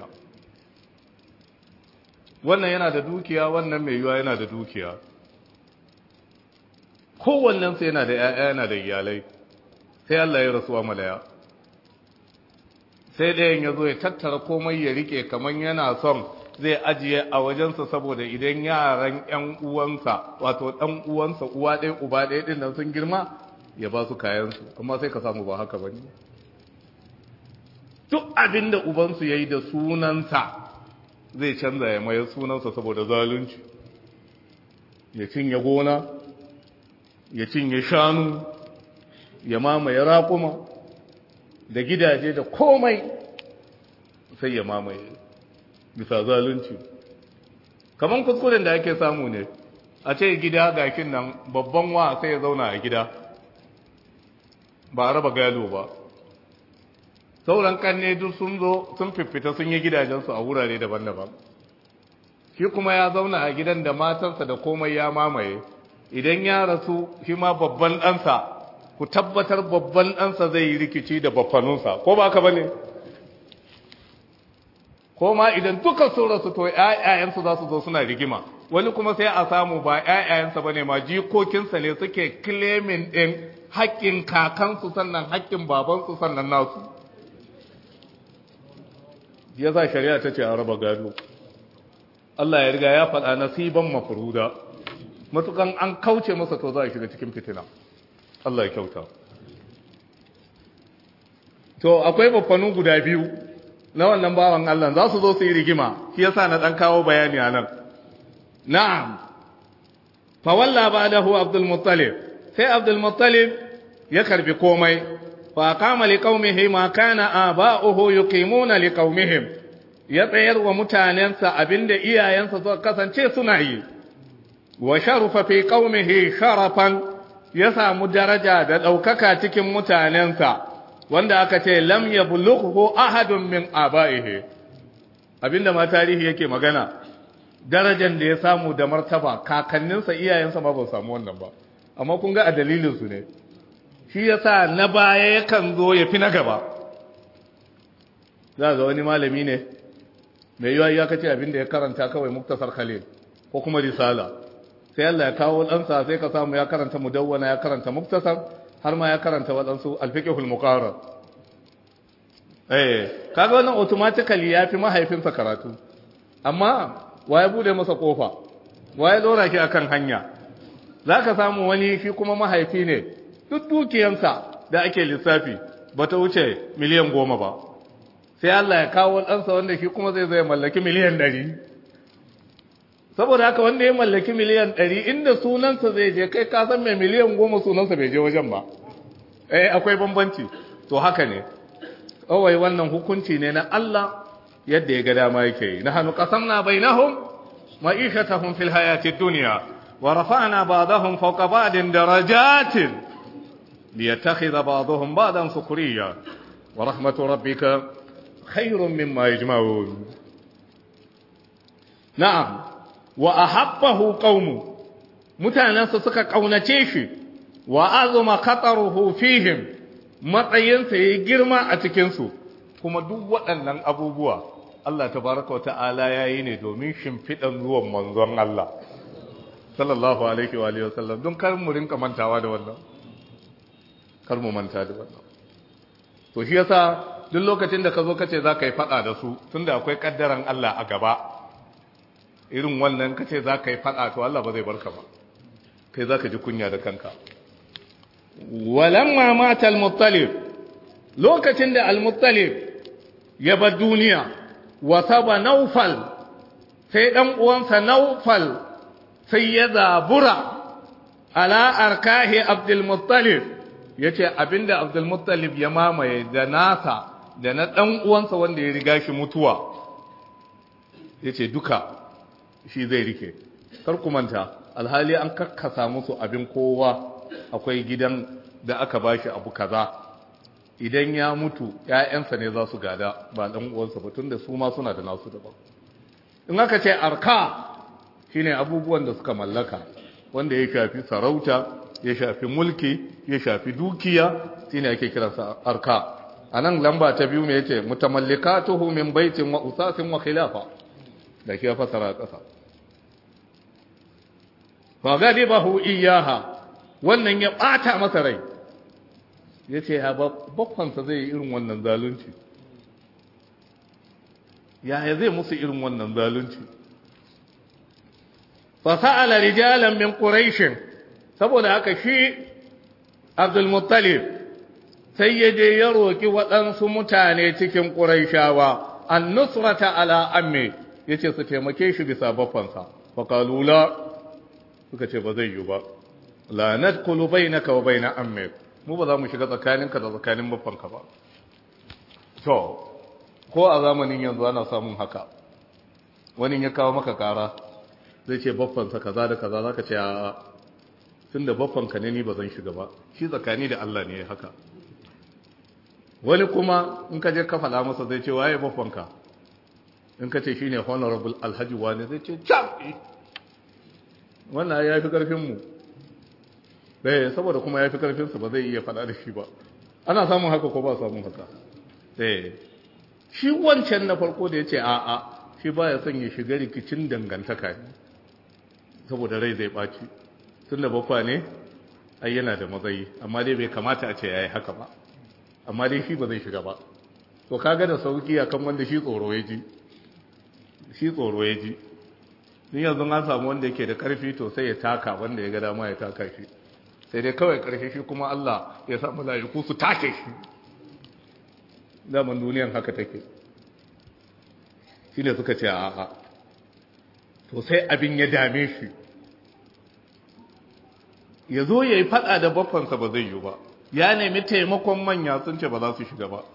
wannan yana da dukiya wannan mai yiwa yana da dukiya kowannensu yana da ‘ya'ya yana da iyalai sai Allah ya rasuwa malaya sai ɗayan ya zo ya tattara komai ya rike kamar yana son zai ajiye a wajensa saboda idan yaran ‘yan uwansa wato ɗan uwansa uwa ɗaya uba ɗaya ɗin nan sun girma ya ba su kayansu amma sai ka samu ba haka ba ne duk abin da ubansu ya yi da sunansa zai canza ya mayar sunansa saboda zalunci ya cinye gona ya cinye shanu ya mamaye raƙuma da gidaje da komai sai ya mamaye bisa zalunci kamar kuskuren da ake samu ne a ce gida gakin nan babban wa sai ya zauna a gida ba a raba gado ba sauran kanne duk sun zo sun fiffita sun yi gidajensu a wurare daban-daban shi kuma ya zauna a gidan da matansa da komai ya mamaye idan ya rasu shi ma babban ɗansa ku tabbatar babban ɗansa zai yi rikici da babbanunsa ko ba ka ba ne ko ma idan duka sun rasu to ‘ya'yansu za su zo suna rigima wani kuma sai a samu ba ƴaƴayensa bane ma jikokinsa ne suke claiming din haƙƙin kakansu sannan haƙƙin babansu sannan nasu yasa shari'a ta ce a raba gado Allah ya riga ya faɗa nasiban mafruda matukan an kauce masa to za a shiga cikin fitina Allah ya kyauta to akwai baffanu guda biyu na wannan bawan Allah za su zo su yi rigima shi yasa na dan kawo bayani anan na'am fa walla ba'dahu Abdul Muttalib sai Abdul Muttalib ya karbi komai fa qama li qaumihi ma kana aba'uhu yuqimuna li qaumihim ya tsayar wa mutanensa abinda iyayensa suka kasance suna yi wa sharufa fi qaumihi sharafan ya samu daraja da ɗaukaka cikin mutanensa wanda aka ce lam yablughu ahadun min aba'ihi abinda ma tarihi yake magana darajar da ya samu da martaba kakanninsa iyayensa ma ba samu wannan ba amma kun ga a dalilin su ne shi yasa na baya yakan zo ya fi na gaba za ga wani malami ne mai yiwa ya kace abinda ya karanta kawai muktasar khalil ko kuma risala sai Allah ya kawo ɗansa sai ka samu ya karanta mudawwana ya karanta muktasar har ma ya karanta waɗansu alfiqhul muqarrar eh kaga wannan automatically ya fi mahaifinsa karatu amma wa ya bude masa kofa wa ya dora ki akan hanya zaka samu wani shi kuma mahaifi ne duk dukiyansa da ake lissafi bata wuce miliyan goma ba sai Allah ya kawo ɗansa wanda shi kuma zai zai mallaki miliyan ɗari saboda haka wanda ya mallaki miliyan ɗari inda sunansa zai je kai ka san mai miliyan goma sunansa bai je wajen ba eh akwai bambanci to haka ne kawai wannan hukunci ne na Allah yadda ya ga dama yake yi nahnu qasamna bainahum ma'ishatahum fil hayati dunya wa rafa'na ba'dahum fawqa ba'din darajatin liyattakhidha ba'dahum ba'dan sukhriya wa rahmatu rabbika khayrun mimma yajma'un na'am wa ahabbahu qaumu mutanansa suka kaunace shi wa azuma khataruhu fihim matsayinsa yayi girma a cikin su kuma duk waɗannan abubuwa Allah tabaraka wa ta'ala yayi ne domin shimfidan ruwan manzon Allah sallallahu alaihi wa alihi wasallam don kar mu rinka mantawa da wannan kar mu manta da wannan to shi yasa duk lokacin da ka zo kace za ka yi fada da su tunda akwai kaddaran Allah a gaba irin wannan kace za ka yi fada to Allah ba zai barka ba kai za ka ji kunya da kanka walamma mata al-muttalib lokacin da al-muttalib ya bar duniya wa saba naufal sai dan uwansa naufal sai ya zabura ala arkahi abdul muttalib yace abinda abdul muttalib ya mamaye da nasa da na dan uwansa wanda ya riga shi mutuwa yace duka shi zai rike kar ku manta alhali an kakkasa musu abin kowa akwai gidan da aka bashi abu kaza idan ya mutu ƴaƴansa ne za su gada ba dan uwansa ba tunda su ma suna da nasu daban in aka ce arka shine abubuwan da suka mallaka wanda ya shafi sarauta ya shafi mulki ya shafi dukiya shine ake kiransa arka anan lamba ta biyu me yace mutamallikatuhu min baitin wa usasin wa khilafa da ke fasara kasa fa gadibahu iyaha wannan ya bata masa rai yace ya bakwansa zai irin wannan zalunci yaya zai musu irin wannan zalunci fasa'ala rijalan min quraish saboda haka shi Abdul Muttalib sai ya je ya roki waɗansu mutane cikin quraishawa an-nusrata ala ammi yace su taimake shi bisa bafansa fa qalu la suka ce ba zai yi ba la nadkhulu bainaka wa baina ammi mu ba za mu shiga tsakaninka da tsakanin bafanka ba to ko a zamanin yanzu ana samun haka wani ya kawo maka kara zai ce baffansa kaza da kaza zaka ce a tunda baffanka ne ni ba zan shiga ba shi tsakani da Allah ne haka wani kuma in ka je ka faɗa masa zai ce waye baffanka in ka ce shine honorable alhaji wani zai ce cham wannan ya fi karfin mu eh saboda kuma ya fi karfin su ba zai iya faɗa da shi ba ana samun haka ko ba samun haka eh shi wancan na farko da ya ce a'a shi ba ya son ya shiga rikicin dangantaka ne saboda rai zai ɓaci tun da bakwa ne ai yana da matsayi amma dai bai kamata a ce ya yi haka ba amma dai shi ba zai shiga ba to kaga da sauki akan wanda shi tsoro ya ji shi tsoro ya ji ni yanzu an samu wanda yake da karfi to sai ya taka wanda ya ga dama ya taka shi sai dai kawai karshe shi kuma Allah ya sa mala'iku su take shi zaman duniyan haka take shine suka ce a'a to sai abin ya dame shi ya zo ya yi fada da baffansa ba zai yi ba ya nemi taimakon manya sun ce ba za su shiga ba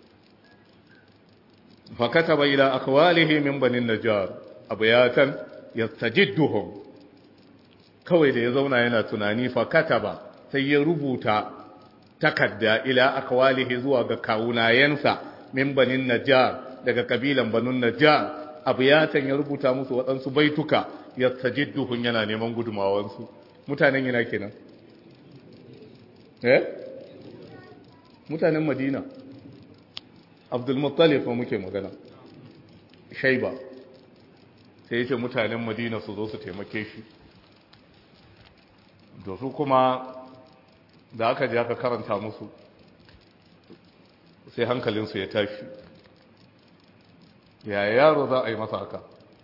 fakata bai ila akwalihi min banin najjar abuyatan yastajidduhum kawai da ya zauna yana tunani fakata ba sai ya rubuta takadda ila akwalihi zuwa ga kawunayensa min banin najjar daga kabilan banun najjar abuyatan ya rubuta musu waɗansu baituka yastajidduhum yana neman gudumawansu mutanen yana kenan eh mutanen madina abdulmuttalif fa muke magana shaiba sai yace mutanen madina su zo su taimake shi da su kuma da aka je aka karanta musu sai hankalinsu ya tashi yaya yaro za a yi masa haka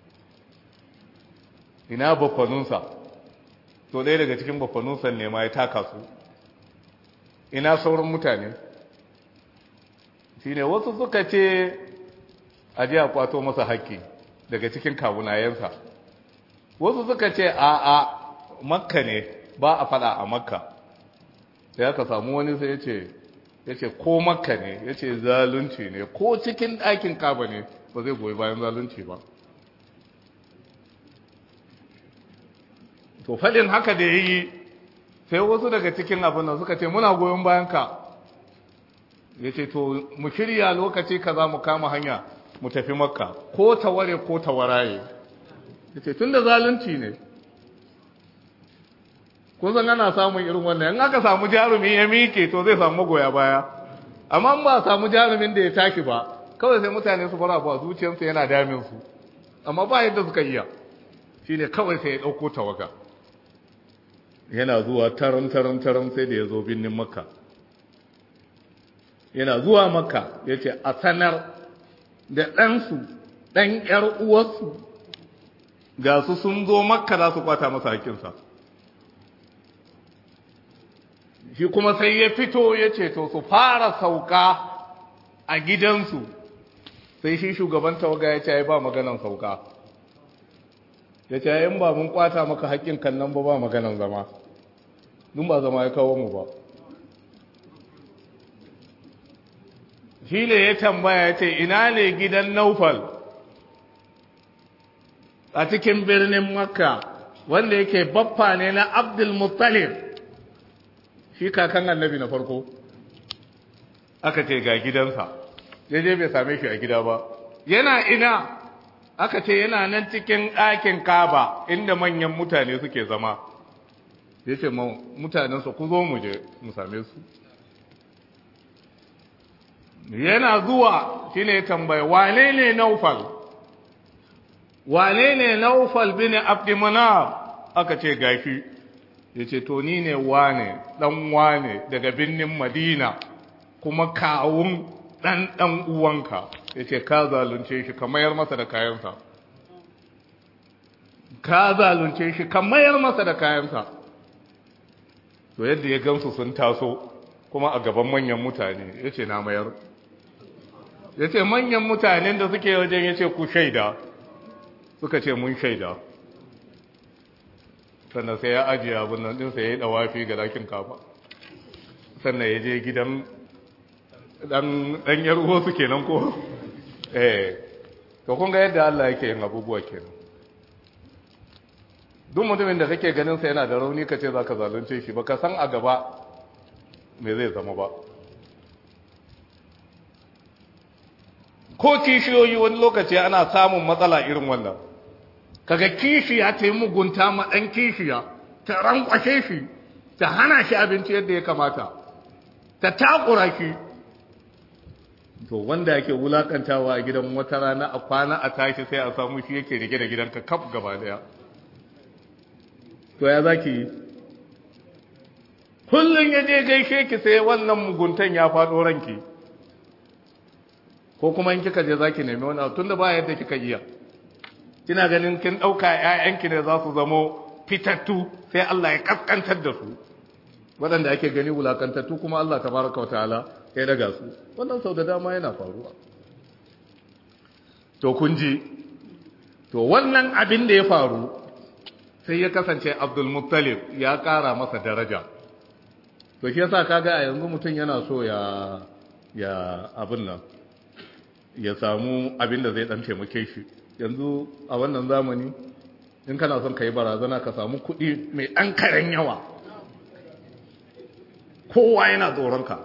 ina bakwanunsa to ɗaya daga cikin bakwanunsa ne ma ya taka su ina sauran mutane shine wasu suka ce a ji a kwato masa haƙƙi daga cikin kawunayensa wasu suka ce a a makka ne ba a fada a makka sai aka samu wani sai ya ce ya ce ko makka ne ya ce zalunci ne ko cikin ɗakin kaba ne ba zai goyi bayan zalunci ba to faɗin haka da ya yi sai wasu daga cikin abin da suka ce muna goyon bayan ka ya ce to mu shirya lokaci ka za mu kama hanya mu tafi makka ko taware ko tawaraye ya ce tun da zalunci ne kusan ana samun irin wannan in aka samu jarumi ya miƙe to zai samu magoya baya amma ba samu jarumin da ya taki ba kawai sai mutane su fara ba zuciyarsu yana damin su amma ba yadda suka iya shine kawai sai ya ɗauko tawaga yana zuwa taron taron taron sai da ya zo birnin makka yana zuwa makka ya ce a sanar da ɗansu ɗan ‘yar uwarsu ga su sun zo makka za su kwata masa hakinsa shi kuma sai ya fito ya ce to su fara sauka a gidansu sai shi shugaban tawaga ya ce ya ba maganan sauka ya ce in ba mun kwata maka haƙƙin kan nan ba ba maganan zama dun ba zama ya kawo mu ba shi ne ya tambaya ya ce ina ne gidan naufal a cikin birnin makka wanda yake baffa ne na abdul muttalib shi kakan annabi na farko aka ce ga gidansa ya je bai same shi a gida ba yana ina aka ce yana nan cikin ɗakin kaba inda manyan mutane suke zama ya ce mutanensa ku zo mu je mu same su yana zuwa shi ne tambaye wane ne naufal wane ne naufal bin abdimanar aka ce gashi ya ce to ni ne wane ɗan wane daga birnin madina kuma kawun ɗan ɗan uwanka ya ce ka zalunce shi ka mayar masa da kayansa ka zalunce shi ka mayar masa da kayansa to yadda ya gamsu sun taso kuma a gaban manyan mutane ya ce na mayar ya ce manyan mutanen da suke wajen ya ce ku shaida suka ce mun shaida sannan sai ya ajiye abin nan ɗinsa ya yi ɗawafi ga lakin kafa sannan ya je gidan ɗan yar uwa su kenan ko eh to kun ga yadda Allah yake yin abubuwa kenan duk mutumin da kake ganin sa yana da rauni ka ce za ka zalunce shi baka san a gaba me zai zama ba ko kishiyoyi wani lokaci ana samun matsala irin wannan kaga kishiya ta yi mugunta ma ɗan kishiya ta rankwashe shi ta hana shi abinci yadda ya kamata ta takura shi to wanda yake wulakantawa a gidan wata rana a kwana a tashi sai a samu shi yake rike da gidanka kaf gaba daya to ya zaki yi kullum ya je gaishe ki sai wannan muguntan ya faɗo ranki ko kuma in kika je zaki nemi wani abu tunda ba yadda kika iya kina ganin kin ɗauka ‘ya'yanki ne za su zamo fitattu sai Allah ya kaskantar da su waɗanda ake gani wulakantattu kuma Allah ta baraka wa ta'ala ya daga su wannan sau da dama yana faruwa to kun ji to wannan abin da ya faru sai ya kasance Abdul Muttalib ya ƙara masa daraja to shi yasa kaga a yanzu mutum yana so ya ya abin nan ya samu abin da zai dan taimake shi yanzu a wannan zamani in kana son ka yi barazana ka samu kuɗi mai ɗan karen yawa kowa yana tsoronka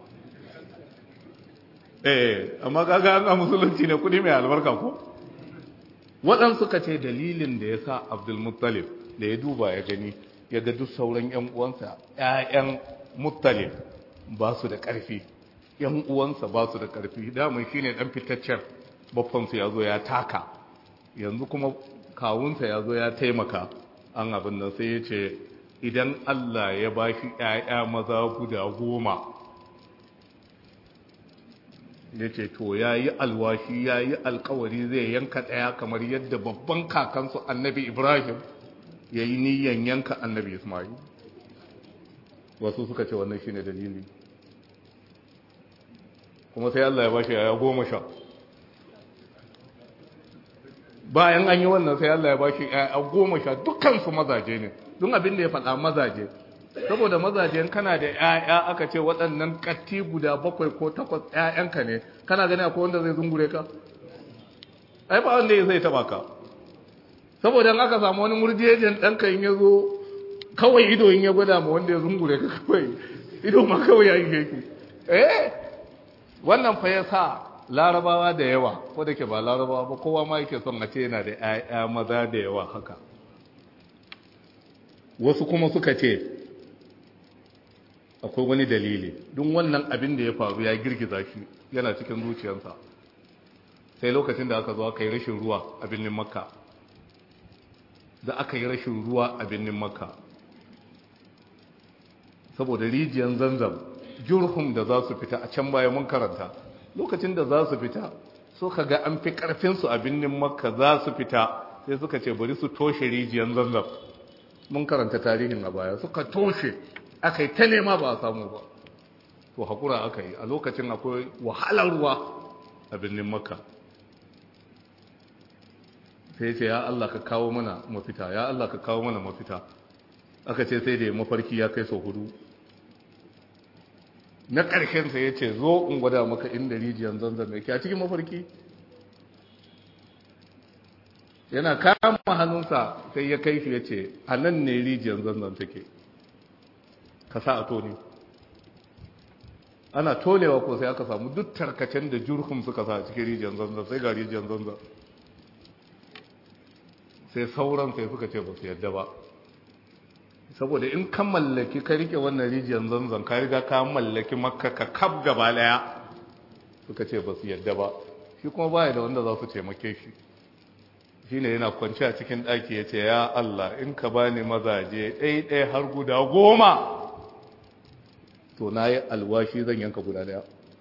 eh amma kaga an musulunci ne kuɗi mai albarka ko waɗansu ka ce dalilin da ya sa abdulmuttalib da ya duba ya gani ya ga duk sauran 'yan uwansa 'ya'yan muttalib ba su da ƙarfi 'yan uwansa ba su da ƙarfi damun shi ne ɗan fitaccen babbansu ya zo ya taka yanzu kuma kawunsa ya zo ya taimaka an abin nan sai ya ce idan Allah ya ba shi ‘ya'ya maza guda goma ya ce to ya yi alwashi ya yi alkawari zai yanka ɗaya kamar yadda babban kakansu annabi ibrahim ya yi niyan yanka annabi ismail wasu suka ce wannan shi ne dalili kuma sai Allah ya ba shi ‘ya'ya goma sha bayan an yi wannan sai Allah ya ba shi ‘ya'ya goma sha dukansu mazaje ne don abin da ya faɗa mazaje saboda mazaje kana da ‘ya'ya aka ce waɗannan ƙatti guda bakwai ko takwas ‘ya'yanka ne kana gani akwai wanda zai zungure ka ai ba wanda ya zai taɓa ka saboda in aka samu wani murjejen ɗanka in ya zo kawai ido in ya gwada ma wanda ya zungure ka kawai ido ma kawai ya yi ki eh wannan fa ya sa larabawa da yawa ko da ke ba larabawa ba kowa ma yake son a ce yana da ‘ya'ya maza da yawa haka wasu kuma suka ce akwai wani dalili don wannan abin da ya faru ya girgiza shi yana cikin zuciyarsa sai lokacin da aka zo aka yi rashin ruwa a birnin makka da aka yi rashin ruwa a birnin makka saboda rijiyar zanzam jurhum da za su fita a can baya mun karanta lokacin da za su fita suka ga an fi karfinsu a birnin makka za su fita sai suka ce bari su toshe rijiyar zanzam mun karanta tarihin a baya suka toshe aka yi ta nema ba a samu ba to haƙura aka yi a lokacin akwai wahalar ruwa a birnin makka sai ce ya Allah ka kawo mana mafita ya Allah ka kawo mana mafita aka ce sai da mafarki ya kai sau hudu na ƙarshensa ya ce zo in gwada maka inda rijiyar zanzan mai a cikin mafarki yana kama hannunsa sai ya kai shi ya ce a nan ne rijiyar zanzan take ka sa a tone ana tonewa ko sai aka samu duk tarkacen da jurhum suka sa a cikin rijiyar zanzan sai ga rijiyar zanzan sai sauran sai suka ce ba su yadda ba saboda in ka mallaki ka rike wannan rijiyar zanzan ka riga ka mallaki makka ka kaf gaba daya suka ce ba su yadda ba shi kuma baya da wanda za su taimake shi shi ne yana kwanci a cikin ɗaki ya ce ya Allah in ka ba ni mazaje ɗaya har guda goma to na yi alwashi zan yanka guda daya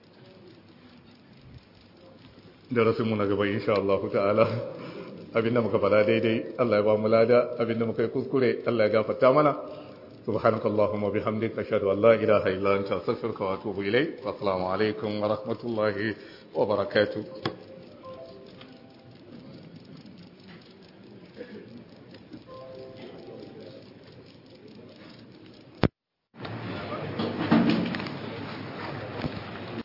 da rasinmu na gaba insha Allah ta'ala abinda muka fada daidai Allah ya ba mu lada abinda muka yi kuskure Allah ya gafarta mana subhanakallahumma bihamdika ashhadu an la ilaha illa anta astaghfiruka wa atubu ilayk wa assalamu alaikum wa rahmatullahi wa barakatuh